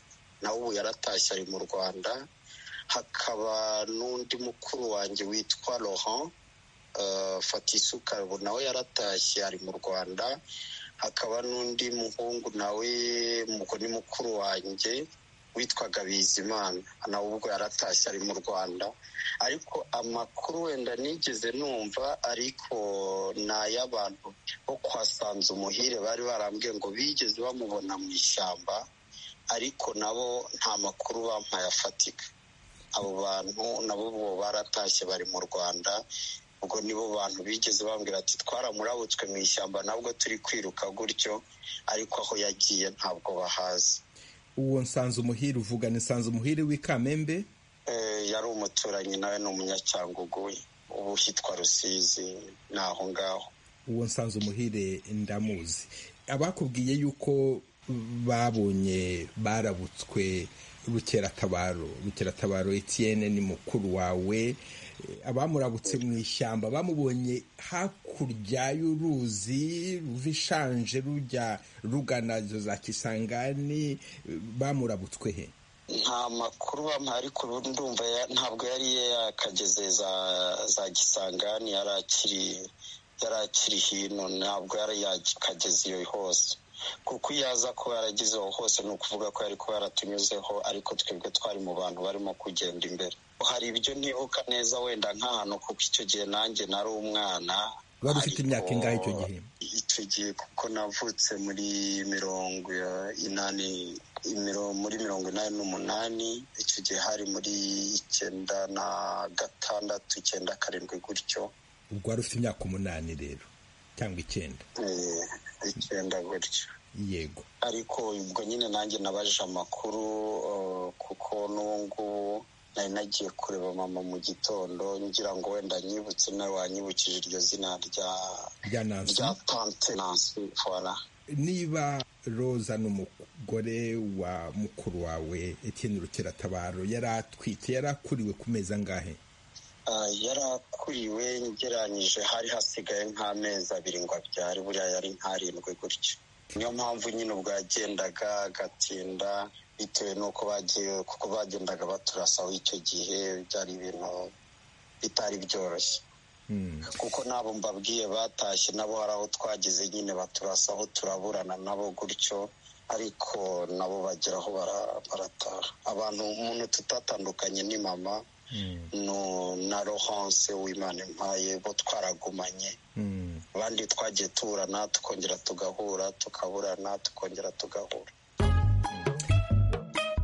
nawe ubu yaratashye ari mu rwanda hakaba n'undi mukuru wanjye witwa rohan fatisuka ubu nawe yaratashye ari mu rwanda hakaba n'undi muhungu nawe ubwo ni mukuru wanjye witwaga bizimana nawe ubwo yaratashye ari mu rwanda ariko amakuru wenda nigeze numva ariko ni ay'abantu bo kwa umuhire bari barambwiye ngo bigeze bamubona mu ishyamba ariko nabo nta makuru bampaye afatika abo bantu nabo bo baratashye bari mu rwanda ubwo nibo bantu bigeze bambwira ati twaramurabutswe mu ishyamba nabwo turi kwiruka gutyo ariko aho yagiye ntabwo bahazi uwo nsanze umuhire uvugana nsanze umuhire w'i kamembe yari umuturanyi nawe ni umunyacyangugu ubu hitwa rusizi ni aho ngaho uwo nsanze umuhire ndamuzi abakubwiye yuko babonye barabutswe rukeratabaro rukeratabaro etiyene ni mukuru wawe abamurabutse mu ishyamba bamubonye hakurya y'uruzi ruva ishanje rujya rugana za kisangani bamurabutswe he nta makuru bamuha ariko ndumva ntabwo yari yakageze za gisangani yari akiri hino ntabwo yari yakageze iyo hose kuko iyo aza kuba yarageze aho hose ni ukuvuga ko yari kuba yaratunyuzeho ariko twebwe twari mu bantu barimo kugenda imbere hari ibyo ntibuka neza wenda nk'ahantu kuko icyo gihe nanjye nari umwana wari ufite imyaka ingahe icyo gihe icyo gihe kuko navutse muri mirongo inani muri mirongo inani n'umunani icyo gihe hari muri icyenda na gatandatu icyenda karindwi gutyo ubwo wari ufite imyaka umunani rero cyangwa icyenda icyenda gutyo yego ariko ubwo nyine nanjye nabaje amakuru kuko n'ubu ngubu nari nagiye kureba mama mu gitoro ngira ngo wenda nyibutse nawe wanyibukije iryo zina rya tante nansi fora niba roza n'umugore wa mukuru wawe etiyeni rukeratabaro yari atwite yari akuriwe ku meza angahe yari akuriwe ngereranyije hari hasigaye nk'amezi abiri ngo abyare buriya yari nk'arindwi gutyo niyo mpamvu nyine ubwo yagendaga agatinda bitewe n'uko bagiye kuko bagendaga baturasaho icyo gihe byari ibintu bitari byoroshye kuko n'abo mbabwiye batashye nabo hari aho twageze nyine baturasaho turaburana nabo gutyo ariko nabo bageraho barataha abantu umuntu tutatandukanye ni mama na rohanse w'imana impaye bo twaragumanye abandi twagiye tuburana tukongera tugahura tukaburana tukongera tugahura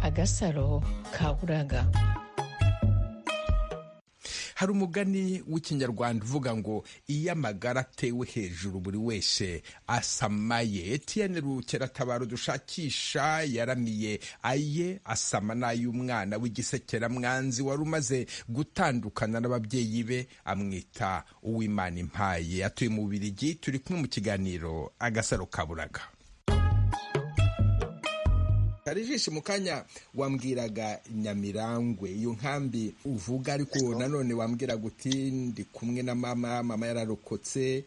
agasaro kaburaga hari umugani w'ikinyarwanda uvuga ngo iyo amagara atewe hejuru buri wese asamaye etiyene rukeratabaro dushakisha yaramiye aye asama n'ay'umwana w'igisekeramwanzi wari umaze gutandukana n'ababyeyi be amwita uwimana impaye atuye mu bubirigi turi kumwe mu kiganiro agasaro kaburaga hari ijisho mu kanya wambwiraga nyamirangwe iyo nkambi uvuga ariko nanone wambwiraga uti ndi kumwe na mama mama yararokotse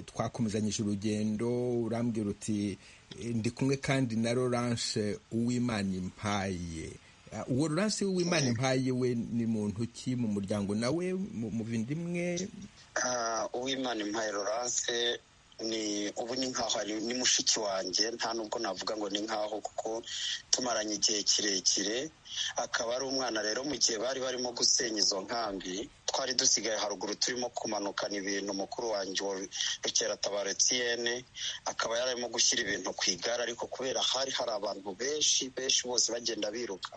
twakomezanyije urugendo urambwira uti ndi kumwe kandi na Laurence uwimana impaye uwo Laurence uwimana impaye we ni muntu ki mu muryango nawe mu bindi imwe uwimana impaye Laurence ni ubu ni nkaho ari ni mushiki wanjye nta nubwo navuga ngo ni nkaho kuko tumaranye igihe kirekire akaba ari umwana rero mu gihe bari barimo gusenya izo nkambi twari dusigaye haruguru turimo kumanukana ibintu mukuru wanjye wa rukeratabaro etiyene akaba yararimo gushyira ibintu ku igare ariko kubera hari hari abantu benshi benshi bose bagenda biruka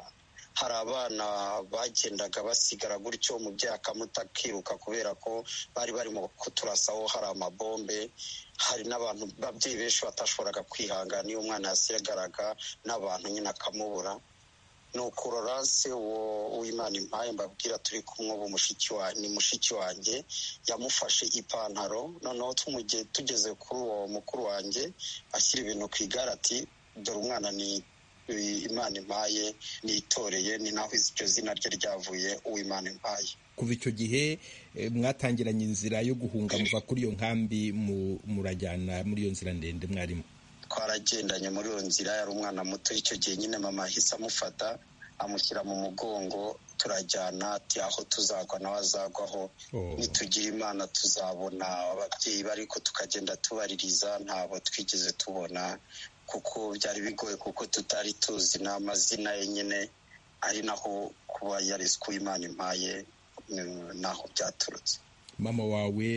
hari abana bagendaga basigara gutyo umubyeyi akamutakiruka kubera ko bari barimo kuturasaho hari amabombe hari n'abantu babyeyi benshi batashoboraga kwihangana iyo umwana yasigaraga n'abantu nyine akamubura ni ukuroranse uwo w'imana impaye mbabwira turi kumwe ni mushiki wanjye yamufashe ipantaro noneho tugeze kuri uwo mukuru wanjye ashyira ibintu ku igare ati dore umwana ni imana impaye nitoreye ni naho iryo zina rye ryavuye uw'imana impaye kuva icyo gihe mwatangiranye inzira yo guhunga muva kuri iyo nkambi murajyana muri iyo nzira ndende mwarimo twaragendanye muri iyo nzira yari umwana muto icyo gihe nyine mama ahise amufata amushyira mu mugongo turajyana ati aho tuzagwa nawe azagwaho nitugira imana tuzabona ababyeyi bariko tukagenda tubaririza ntabo twigeze tubona kuko byari bigoye kuko tutari tuzi n'amazina ye nyine ari naho kuba yariswe imana impaye naho byaturutse mama wawe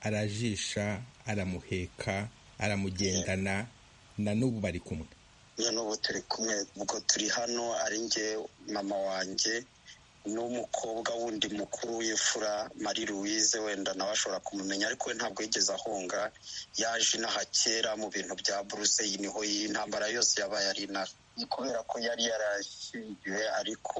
arajisha aramuheka aramugendana na n'ubu bari kumwe na n'ubu turi kumwe ubwo turi hano ari njye mama wanjye n'umukobwa wundi mukuru w'imfura Marie Louise wenda nawe ashobora kumumenya ariko we ntabwo yigeze ahunga yaje inaha kera mu bintu bya buruse niho intambara yose yabaye ari inaha kubera ko yari yarashyingiwe ariko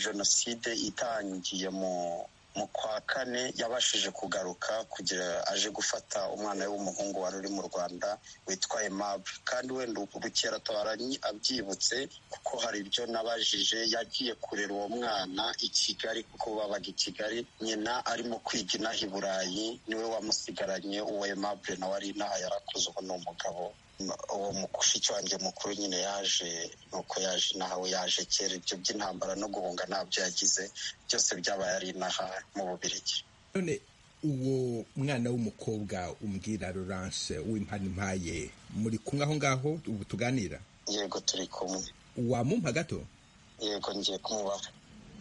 jenoside itangiye mu kwa kane yabashije kugaruka kugira aje gufata umwana we w'umuhungu wari uri mu rwanda witwa emabu kandi wenda ubukerarugendo abyibutse kuko hari ibyo nabajije yagiye kurera uwo mwana i kigali kuko babaga i kigali nyina arimo kwiga inaha i burayi niwe wamusigaranye uwo emabu nawe ari inaha yarakuze ubu ni umugabo uwo mushiki wanjye mukuru nyine yaje nuko yaje inaha we yaje kera ibyo by'intambara no guhunga ntabyo yagize byose byabaye ari inaha mu bubirigi none uwo mwana w'umukobwa umbwira Laurence w'impanimpaye muri kumwe aho ngaho ubu tuganira yego turi kumwe wamumpa gato yego ngiye kumubaho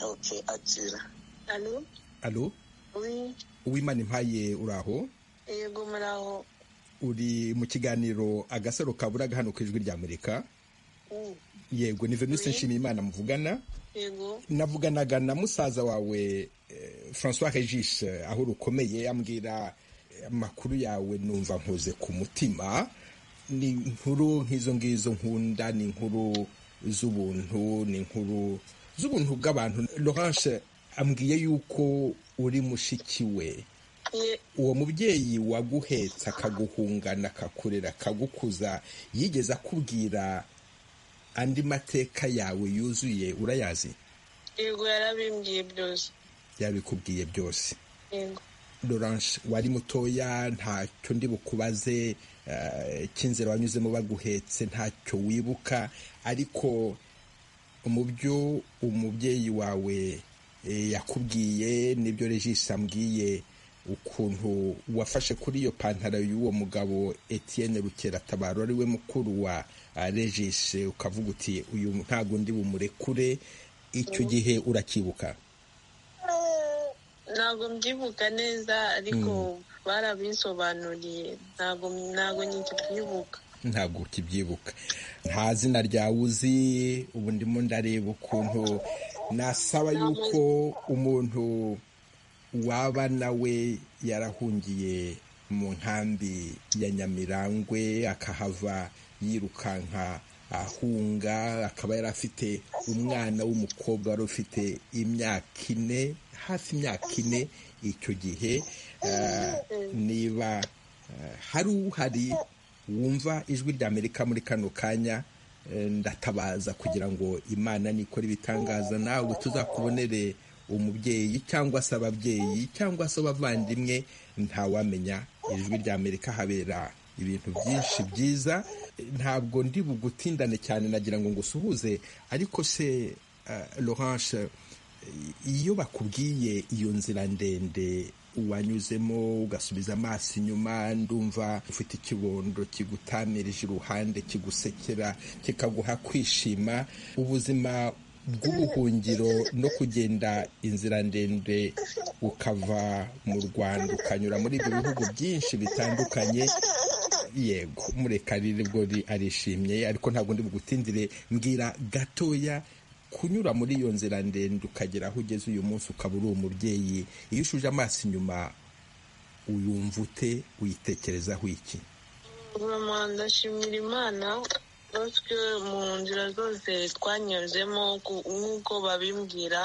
oke akira alo alo uw'impanimpaye uraho yego muraho uri mu kiganiro agasaro kaburaga hano ku ijwi rya amerika yego ni venise nshimiyimana muvugana navuganaga na musaza wawe francois regis aho rukomeye ambwira amakuru yawe numva nkoze ku mutima ni inkuru nk'izo ngizo nkunda ni inkuru z'ubuntu ni inkuru z'ubuntu bw'abantu Laurence ambwiye yuko uri mushiki we uwo mubyeyi waguhetsa akaguhungana akakurera akagukuza yigeze akubwira andi mateka yawe yuzuye urayazi yego yarabimbwiye byose yabikubwiye byose Laurence wari mutoya ntacyo ndi bukubaze cy'inzira wanyuzemo baguhetse ntacyo wibuka ariko mu byo umubyeyi wawe yakubwiye n'ibyo regisi ambwiye ukuntu wafashe kuri iyo pantaro y'uwo mugabo Etienne Rukeratabaro ari we mukuru wa regisi ukavuga uti uyu ntabwo undi bumurekure icyo gihe uracyibuka ntabwo mbyibuka neza ariko barabinsobanuriye ntabwo nkikibyibuka ntabwo ukibyibuka nta zina ryawe uzi ubu ndimo ndareba ukuntu nasaba yuko umuntu waba nawe yarahungiye mu nkambi ya nyamirangwe akahava yirukanka ahunga akaba yari afite umwana w'umukobwa wari ufite imyaka ine hafi imyaka ine icyo gihe niba hari uhari wumva ijwi rya amerika muri kano kanya ndatabaza kugira ngo imana nikora ibitangaza nawe tuzakubonere umubyeyi cyangwa se ababyeyi cyangwa se abavandimwe ntawamenya ijwi rya amerika habera ibintu byinshi byiza ntabwo ndi bugutindane cyane nagira ngo ngusuhuze ariko se Laurence iyo bakubwiye iyo nzira ndende wanyuzemo ugasubiza amaso inyuma ndumva ufite ikibondo kigutamirije iruhande kigusekera kikaguha kwishima ubuzima bw'ubuhungiro no kugenda inzira ndende ukava mu rwanda ukanyura muri ibyo bihugu byinshi bitandukanye yego murekarire bwo arishimye ariko ntabwo ndi bugutindire mbwira gatoya kunyura muri iyo nzira ndende ukagera aho ugeze uyu munsi ukaba uri umubyeyi iyo ushuje amaso inyuma uyumva ute uyitekerezaho iki ndashimira imana natwe mu nzira zose twanyuzemo nk'uko babimbwira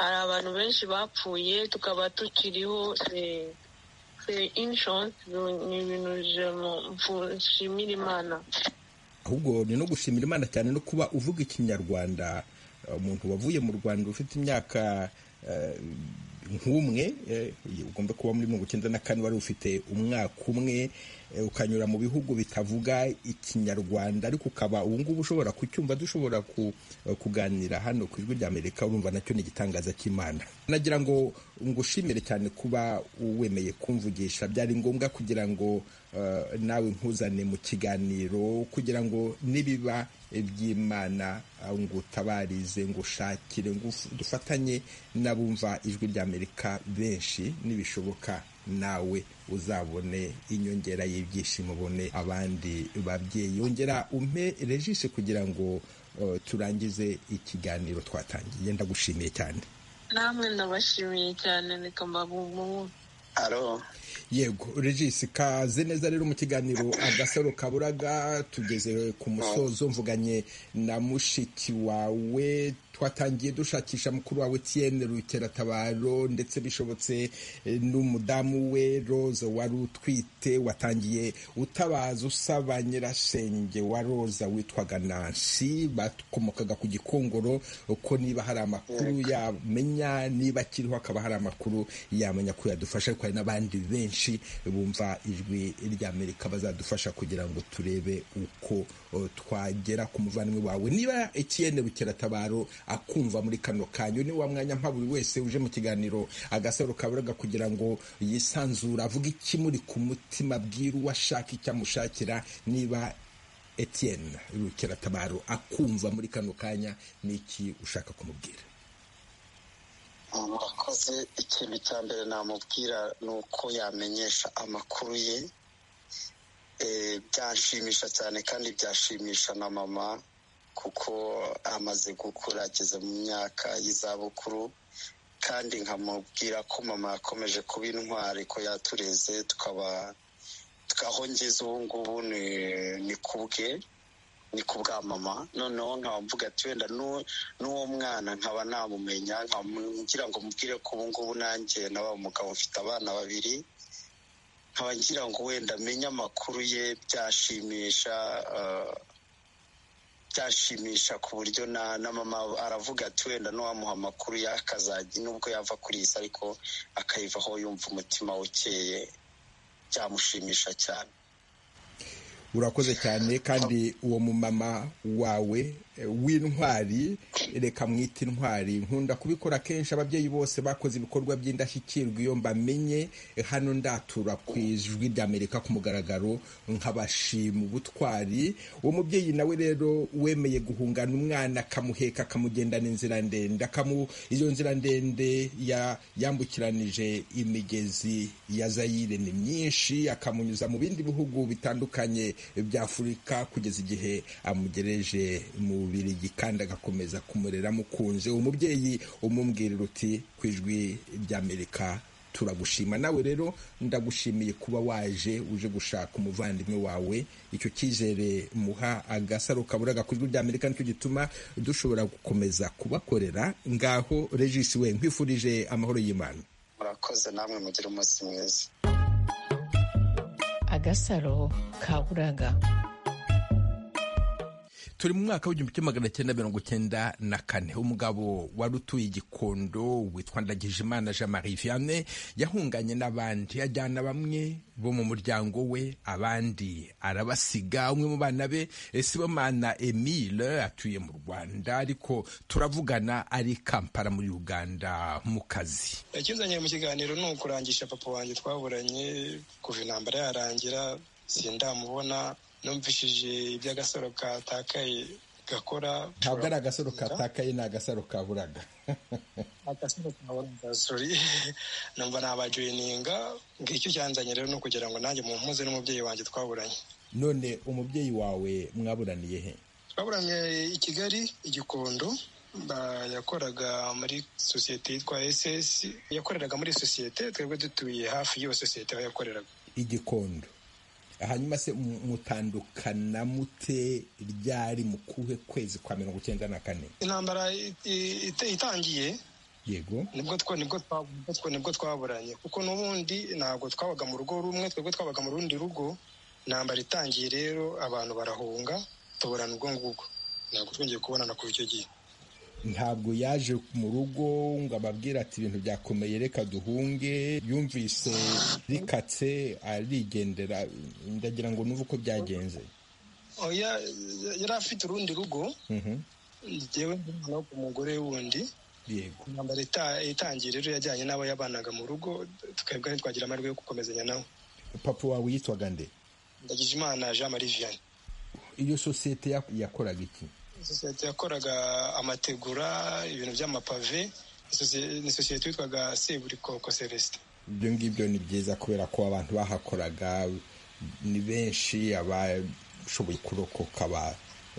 hari abantu benshi bapfuye tukaba tukiriho inshuwarensi ni ibintu nshimira imana ahubwo ni no gushimira imana cyane no kuba uvuga ikinyarwanda umuntu wavuye mu rwanda ufite imyaka nk'umwe ugomba kuba muri mirongo icyenda na kane wari ufite umwaka umwe ukanyura mu bihugu bitavuga ikinyarwanda ariko ukaba ubu ngubu ushobora kucyumva dushobora kuganira hano ku ijwi rya amerika urumva nacyo ni igitangaza cy'imana nagira ngo ngushimire cyane kuba wemeye kumvugisha byari ngombwa kugira ngo nawe nkuzane mu kiganiro kugira ngo nibiba iby'imana ngo utabarize ngo ushakire ngo dufatanye n'abumva ijwi ry'amerika benshi nibishoboka nawe uzabone inyongera y'ibyishimo ubone abandi babyeyi yongera umpe regisi kugira ngo turangize ikiganiro twatangiye ndagushimiye cyane namwe ndabashimiye cyane reka mbabu yego regisi kaze neza rero mu kiganiro agasaro kaburaga tugeze ku musozo mvuganye na mushiki wawe twatangiye dushakisha mukuru wawe Etienne Rukeratabaro ndetse bishobotse n'umudamu we Rose wari utwite watangiye utabaza usaba nyirasenge wa Roza witwaga Nancy bakomokaga ku gikongoro uko niba hari amakuru yamenya niba akiriho akaba hari amakuru yamenya ko yadufasha ariko hari n'abandi benshi bumva ijwi ry'amerika bazadufasha kugira ngo turebe uko twagera ku muvandimwe wawe niba Etienne Rukeratabaro akumva muri kano kanyu ni wa mwanya mpa buri wese uje mu kiganiro agasaro kaburaga kugira ngo yisanzure avuge ikimuri ku mutima bwira uwo ashaka icyo amushakira niba Etienne Rukeratabaro akumva muri kano kanya n'iki ushaka kumubwira murakoze ikintu cya mbere namubwira ni uko yamenyesha amakuru ye byanshimisha cyane kandi byashimisha na mama kuko amaze gukura ageze mu myaka y'izabukuru kandi nkamubwira ko mama yakomeje kuba intwari ko yatureze tukaba aho ngeze ubu ngubu ni ku bwe ni ku bwa mama noneho nkaba mvuga ati wenda n'uwo mwana nkaba namumenya ngira ngo mubwire ko ubu ngubu nanjye naba umugabo ufite abana babiri nkaba ngira ngo wenda amenye amakuru ye byashimisha byashimisha ku buryo na mama aravuga ati wenda n'uwamuha amakuru ye akazajya nubwo yava kuri iyi ariko akayivaho yumva umutima ukeye byamushimisha cyane urakoze cyane kandi uwo mumama wawe w'intwari reka mwite intwari nkunda kubikora kenshi ababyeyi bose bakoze ibikorwa by'indashyikirwa iyo mbamenye hano ndatura ku ijwi ry'amerika ku mugaragaro nkabashima ubutwari uwo mubyeyi nawe rero wemeye guhungana umwana akamuheka akamugendana inzira ndende iyo nzira ndende yambukiranije imigezi ya zayire ni myinshi akamunyuza mu bindi bihugu bitandukanye bya afurika kugeza igihe amugereje mu birigi kandi agakomeza kumurera amukunze umubyeyi umumbwirira uti ku ijwi ry'amerika turagushima nawe rero ndagushimiye kuba waje uje gushaka umuvandimwe wawe icyo cyizere muha agasaro kabura gakozwe ry'amerika nicyo gituma dushobora gukomeza kubakorera ngaho regisi we nkwifurije amahoro y'imana murakoze namwe mugire umunsi mwiza agasaro kaburaga turi mu mwaka w'igihumbi kimwe magana cyenda mirongo cyenda na kane umugabo wari utuye igikondo witwa ndagijimana jean marie vianney yahunganye n'abandi ajyana bamwe bo mu muryango we abandi arabasiga umwe mu bana be sibomana emile atuye mu rwanda ariko turavugana ari kampala muri uganda mu kazi yakizanye mu kiganiro ni ukurangisha papa wanjye twaburanye kuva intambara yarangira sindamubona numvishije iby'agasaro katakaye gakora ntabwo ari agasaro katakaye ni agasaro kaburaga agasaro kaburaga sori numva nabajoyininga ngicyo cyanzanye rero ni ukugira ngo nanjye mumpuze n'umubyeyi wanjye twaburanye none umubyeyi wawe mwaburaniye he twaburanye i kigali igikondo yakoraga muri sosiyete yitwa ss yakoreraga muri sosiyete twebwe dutuye hafi y'iyo sosiyete aho yakoreraga igikondo hanyuma se mutandukana mute ryari mu kuhe kwezi kwa mirongo icyenda na kane intambara itangiye yego nibwo twaburanye kuko n'ubundi ntabwo twabaga mu rugo rumwe twebwe twabaga mu rundi rugo intambara itangiye rero abantu barahunga tuburana ubwo ngubwo ntabwo twongeye kubonana kuva icyo gihe ntabwo yaje mu rugo ngo ababwire ati ibintu byakomeye reka duhunge yumvise rikatse arigendera ndagira ngo numve uko byagenze yari afite urundi rugo ngewe nk'umwana umugore wundi intambara itangiye rero yajyanye n'abo yabanaga mu rugo twebwe ntitwagira amahirwe yo gukomezanya nawe papa wawe yitwaga nde ndagije imana jean marie vianney iyo sosiyete yakoraga iki sosiyete yakoraga amategura ibintu by'amapave ni sosiyete yitwaga seburikoko celestin ibyo ngibyo ni byiza kubera ko abantu bahakoraga ni benshi abashoboye kurokoka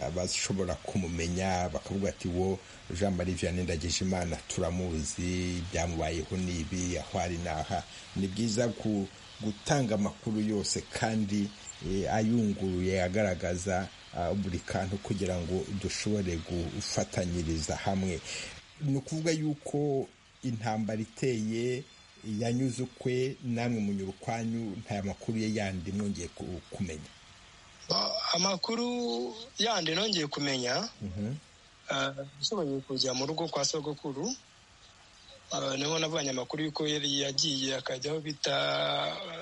abashobora kumumenya bakavuga ati wo jean marie vianney ndagije imana turamuzi byamubayeho ni ibi aho ari n'aha ni byiza gutanga amakuru yose kandi ayunguruye agaragaza buri kantu kugira ngo dushobore gufatanyiriza hamwe ni ukuvuga yuko intambara iteye yanyuze ukwe namwe munyura ukwanyu nta makuru ye yandi mwongeye kumenya amakuru yandi nongeye kumenya ushoboye kujya mu rugo kwa sogokuru niho nabonye amakuru y'uko yari yagiye akajya aho bita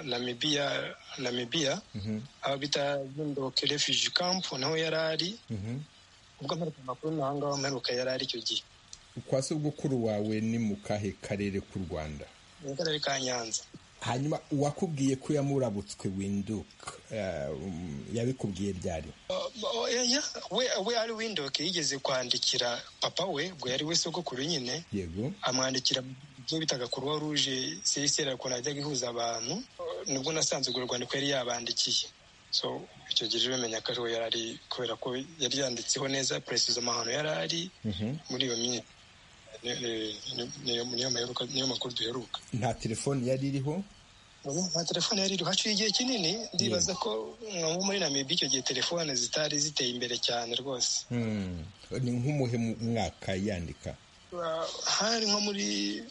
namibiya namibiya aho bita bindoke refugee camp naho yari ari ubwo amwereka amakuru naho ngaho amheruka yari ari icyo gihe kwa sogokuru wawe ni mu kahe karere k'u rwanda mu karere ka nyanza hanyuma uwakubwiye ko yamurabutswe winduka yabikubwiye byari we ari winduke yigeze kwandikira papa we ubwo yari we sogokuru nyine yego amwandikira ibyo bitaga kuruwa ruje sisera ukuntu ajyaga ihuza abantu nibwo nasanze urwo rwandiko yari yabandikiye so icyo gihe bamenya ko ariwe yari ari kubera ko yari yanditseho neza perezida amahano yari ari muri iyo minsi niyo makuru duheruka nta telefoni yari iriho nta telefoni yari iriho haciye igihe kinini ndibaza ko nko muri namibi icyo gihe telefone zitari ziteye imbere cyane rwose ni nk'umuhe mwaka yandika hari nko muri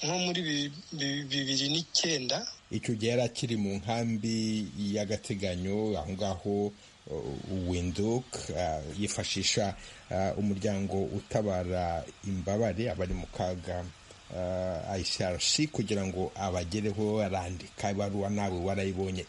nko muri bibiri n'icyenda icyo gihe yari akiri mu nkambi y'agateganyo aho ngaho winduk yifashisha umuryango utabara imbabare abari mu kaga ICRC kugira ngo abagereho arandika ibaruwa nawe warayibonye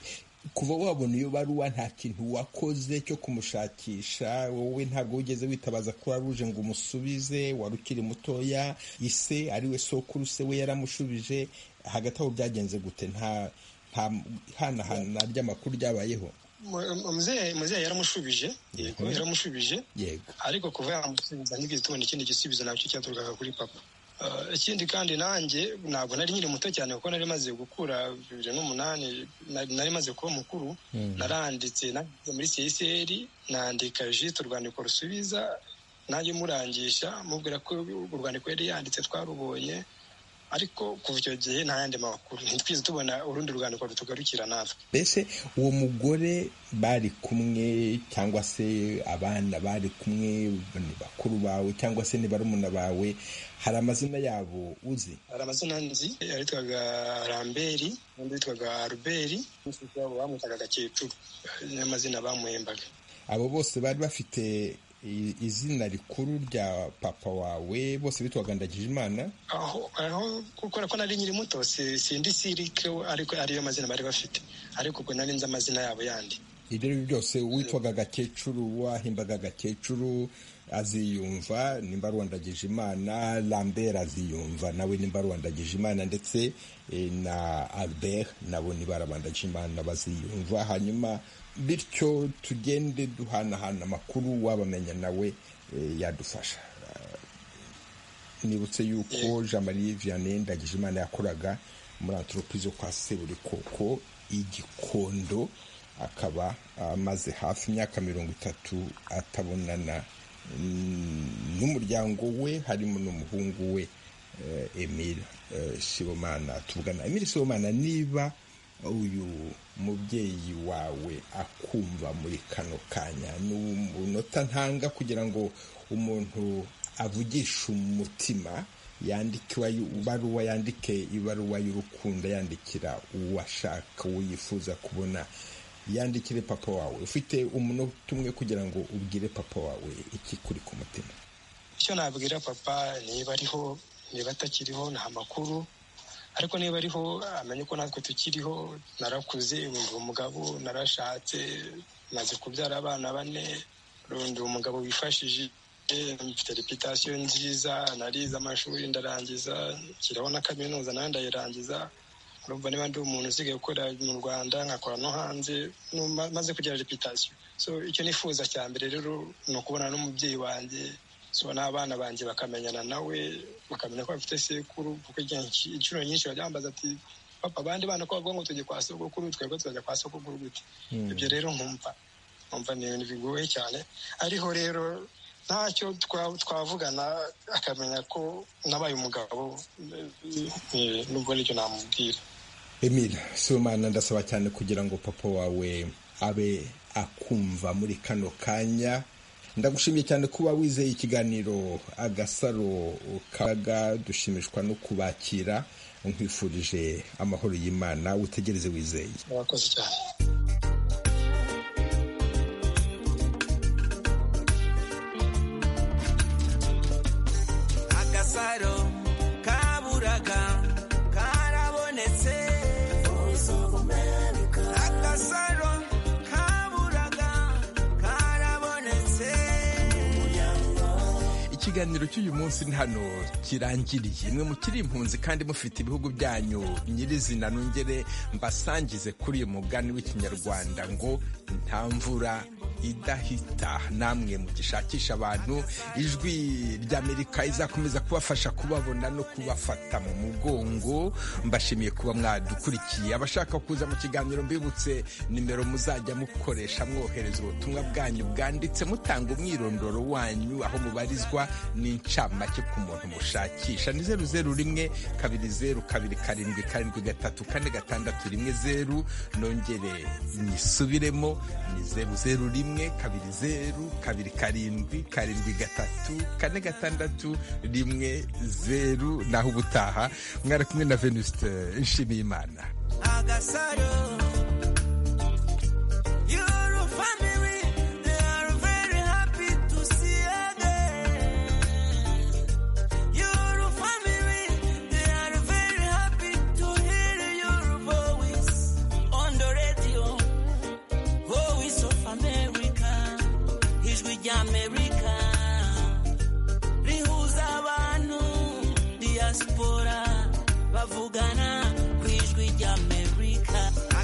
kuva wabona iyo baruwa nta kintu wakoze cyo kumushakisha wowe ntabwo wigeze witabaza kuri ruje ngo umusubize wari ukiri mutoya ise ariwe sokuru se we yaramushubije hagati aho byagenze gute nta hanahana ry'amakuru ryabayeho muzehe yaramushubije yego yaramushubije yego ariko kuva yamusubiza ntibwize tubona ikindi gisubizo nacyo cyaturukaga kuri papa ikindi kandi nanjye ntabwo nari nyine muto cyane kuko nari maze gukura bibiri n'umunani nari maze kuba mukuru naranditse muri seseri nandika jisite urwandiko rusubiza nanjye murangisha mubwira ko urwandiko yari yanditse twarubonye ariko kuva icyo gihe nta yandi makuru ntitwize tubona urundi rwandiko rutugarukira natwe mbese uwo mugore bari kumwe cyangwa se abana bari kumwe ni bakuru bawe cyangwa se ni barumuna bawe hari amazina yabo uzi hari amazina nzi yitwaga ramberi undi witwaga aruberi n'umushiki wabo bamwitaga gakecuru niyo amazina bamuhembaga abo bose bari bafite izina rikuru rya papa wawe bose bitwaga ndagijimana aho aho kubera ko nari nyiri muto sindi sirike ariko ariyo mazina bari bafite ariko ubwo nari nzi amazina yabo yandi ibyo ari byo byose witwaga agakecuru wahimbaga agakecuru aziyumva nimba rwandagije imana lambert aziyumva nawe nimba rwandagije imana ndetse na albert nabo niba rabandagije imana baziyumva hanyuma bityo tugende duhanahana amakuru wabamenya nawe yadufasha nibutse yuko jean marie vianney ndagijimana yakoraga muri antropize kwa seburikoko igikondo akaba amaze hafi imyaka mirongo itatu atabonana n'umuryango we harimo n'umuhungu we emile sibomana tuvugana emile sibomana niba uyu mubyeyi wawe akumva muri kano kanya ni umunota ntanga kugira ngo umuntu avugishe umutima ibaruwa yandike ibaruwa y'urukundo yandikira uwashaka uwo yifuza kubona yandikire papa wawe ufite umunota umwe kugira ngo ubwire papa wawe iki kuri ku mutima icyo nabwira papa niba ariho niba atakiriho nta makuru ariko niba ariho amenye ko natwe tukiriho narakuze ubu umugabo narashatse maze kubyara abana bane rundi umugabo wifashije mfite reputasiyo nziza narize amashuri ndarangiza nshyiraho na kaminuza nayo ndayirangiza urumva niba ndi umuntu usigaye gukora mu rwanda nkakora no hanze maze kugira reputasiyo so icyo nifuza cya mbere rero ni ukubona n'umubyeyi wanjye so n'abana banjye bakamenyana nawe bakamenya ko bafite sekuru kuko inshuro nyinshi bajya ati papa abandi bana ko bavuga ngo tujye kwa sogokuru twebwe tuzajya kwa sogokuru gute ibyo rero nkumva nkumva ni ibintu bigoye cyane ariho rero ntacyo twavugana akamenya ko nabaye umugabo nubwo nicyo namubwira emile sibomana ndasaba cyane kugira ngo papa wawe abe akumva muri kano kanya ndagushimiye cyane kuba wizeye ikiganiro agasaro kaga dushimishwa no kubakira nkwifurije amahoro y'imana utegereze wizeye murakoze cyane agasaro kaburaga karabonetse agasaro kaburaga karabonetse ikiganiro cy'uyu munsi ni hano kirangiriye mwe mukiri impunzi kandi mufite ibihugu byanyu nyirizina nongere mbasangize kuri uyu mugani w'ikinyarwanda ngo nta mvura idahita namwe mugishakisha abantu ijwi ry'amerika izakomeza kubafasha kubabona no kubafata mu mugongo mbashimiye kuba mwadukurikiye abashaka kuza mu kiganiro mbibutse nimero muzajya mukoresha mwohereza ubutumwa bwanyu bwanditse mutanga umwirondoro wanyu aho mubarizwa n'incamake ku muntu mushakisha ni zeru zeru rimwe kabiri zeru kabiri karindwi karindwi gatatu kane gatandatu rimwe zeru nongere nisubiremo ni zeru zeru rimwe rimwe kabiri zeru kabiri karindwi karindwi gatatu kane gatandatu rimwe zeru naho ubutaha mwari kumwe na venuste nshimiye imana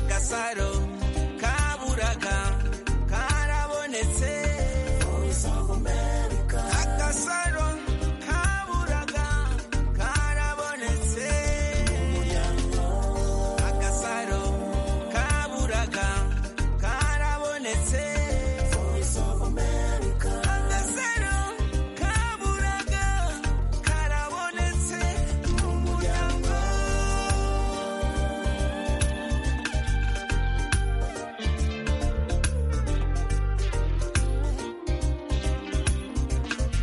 Lazaro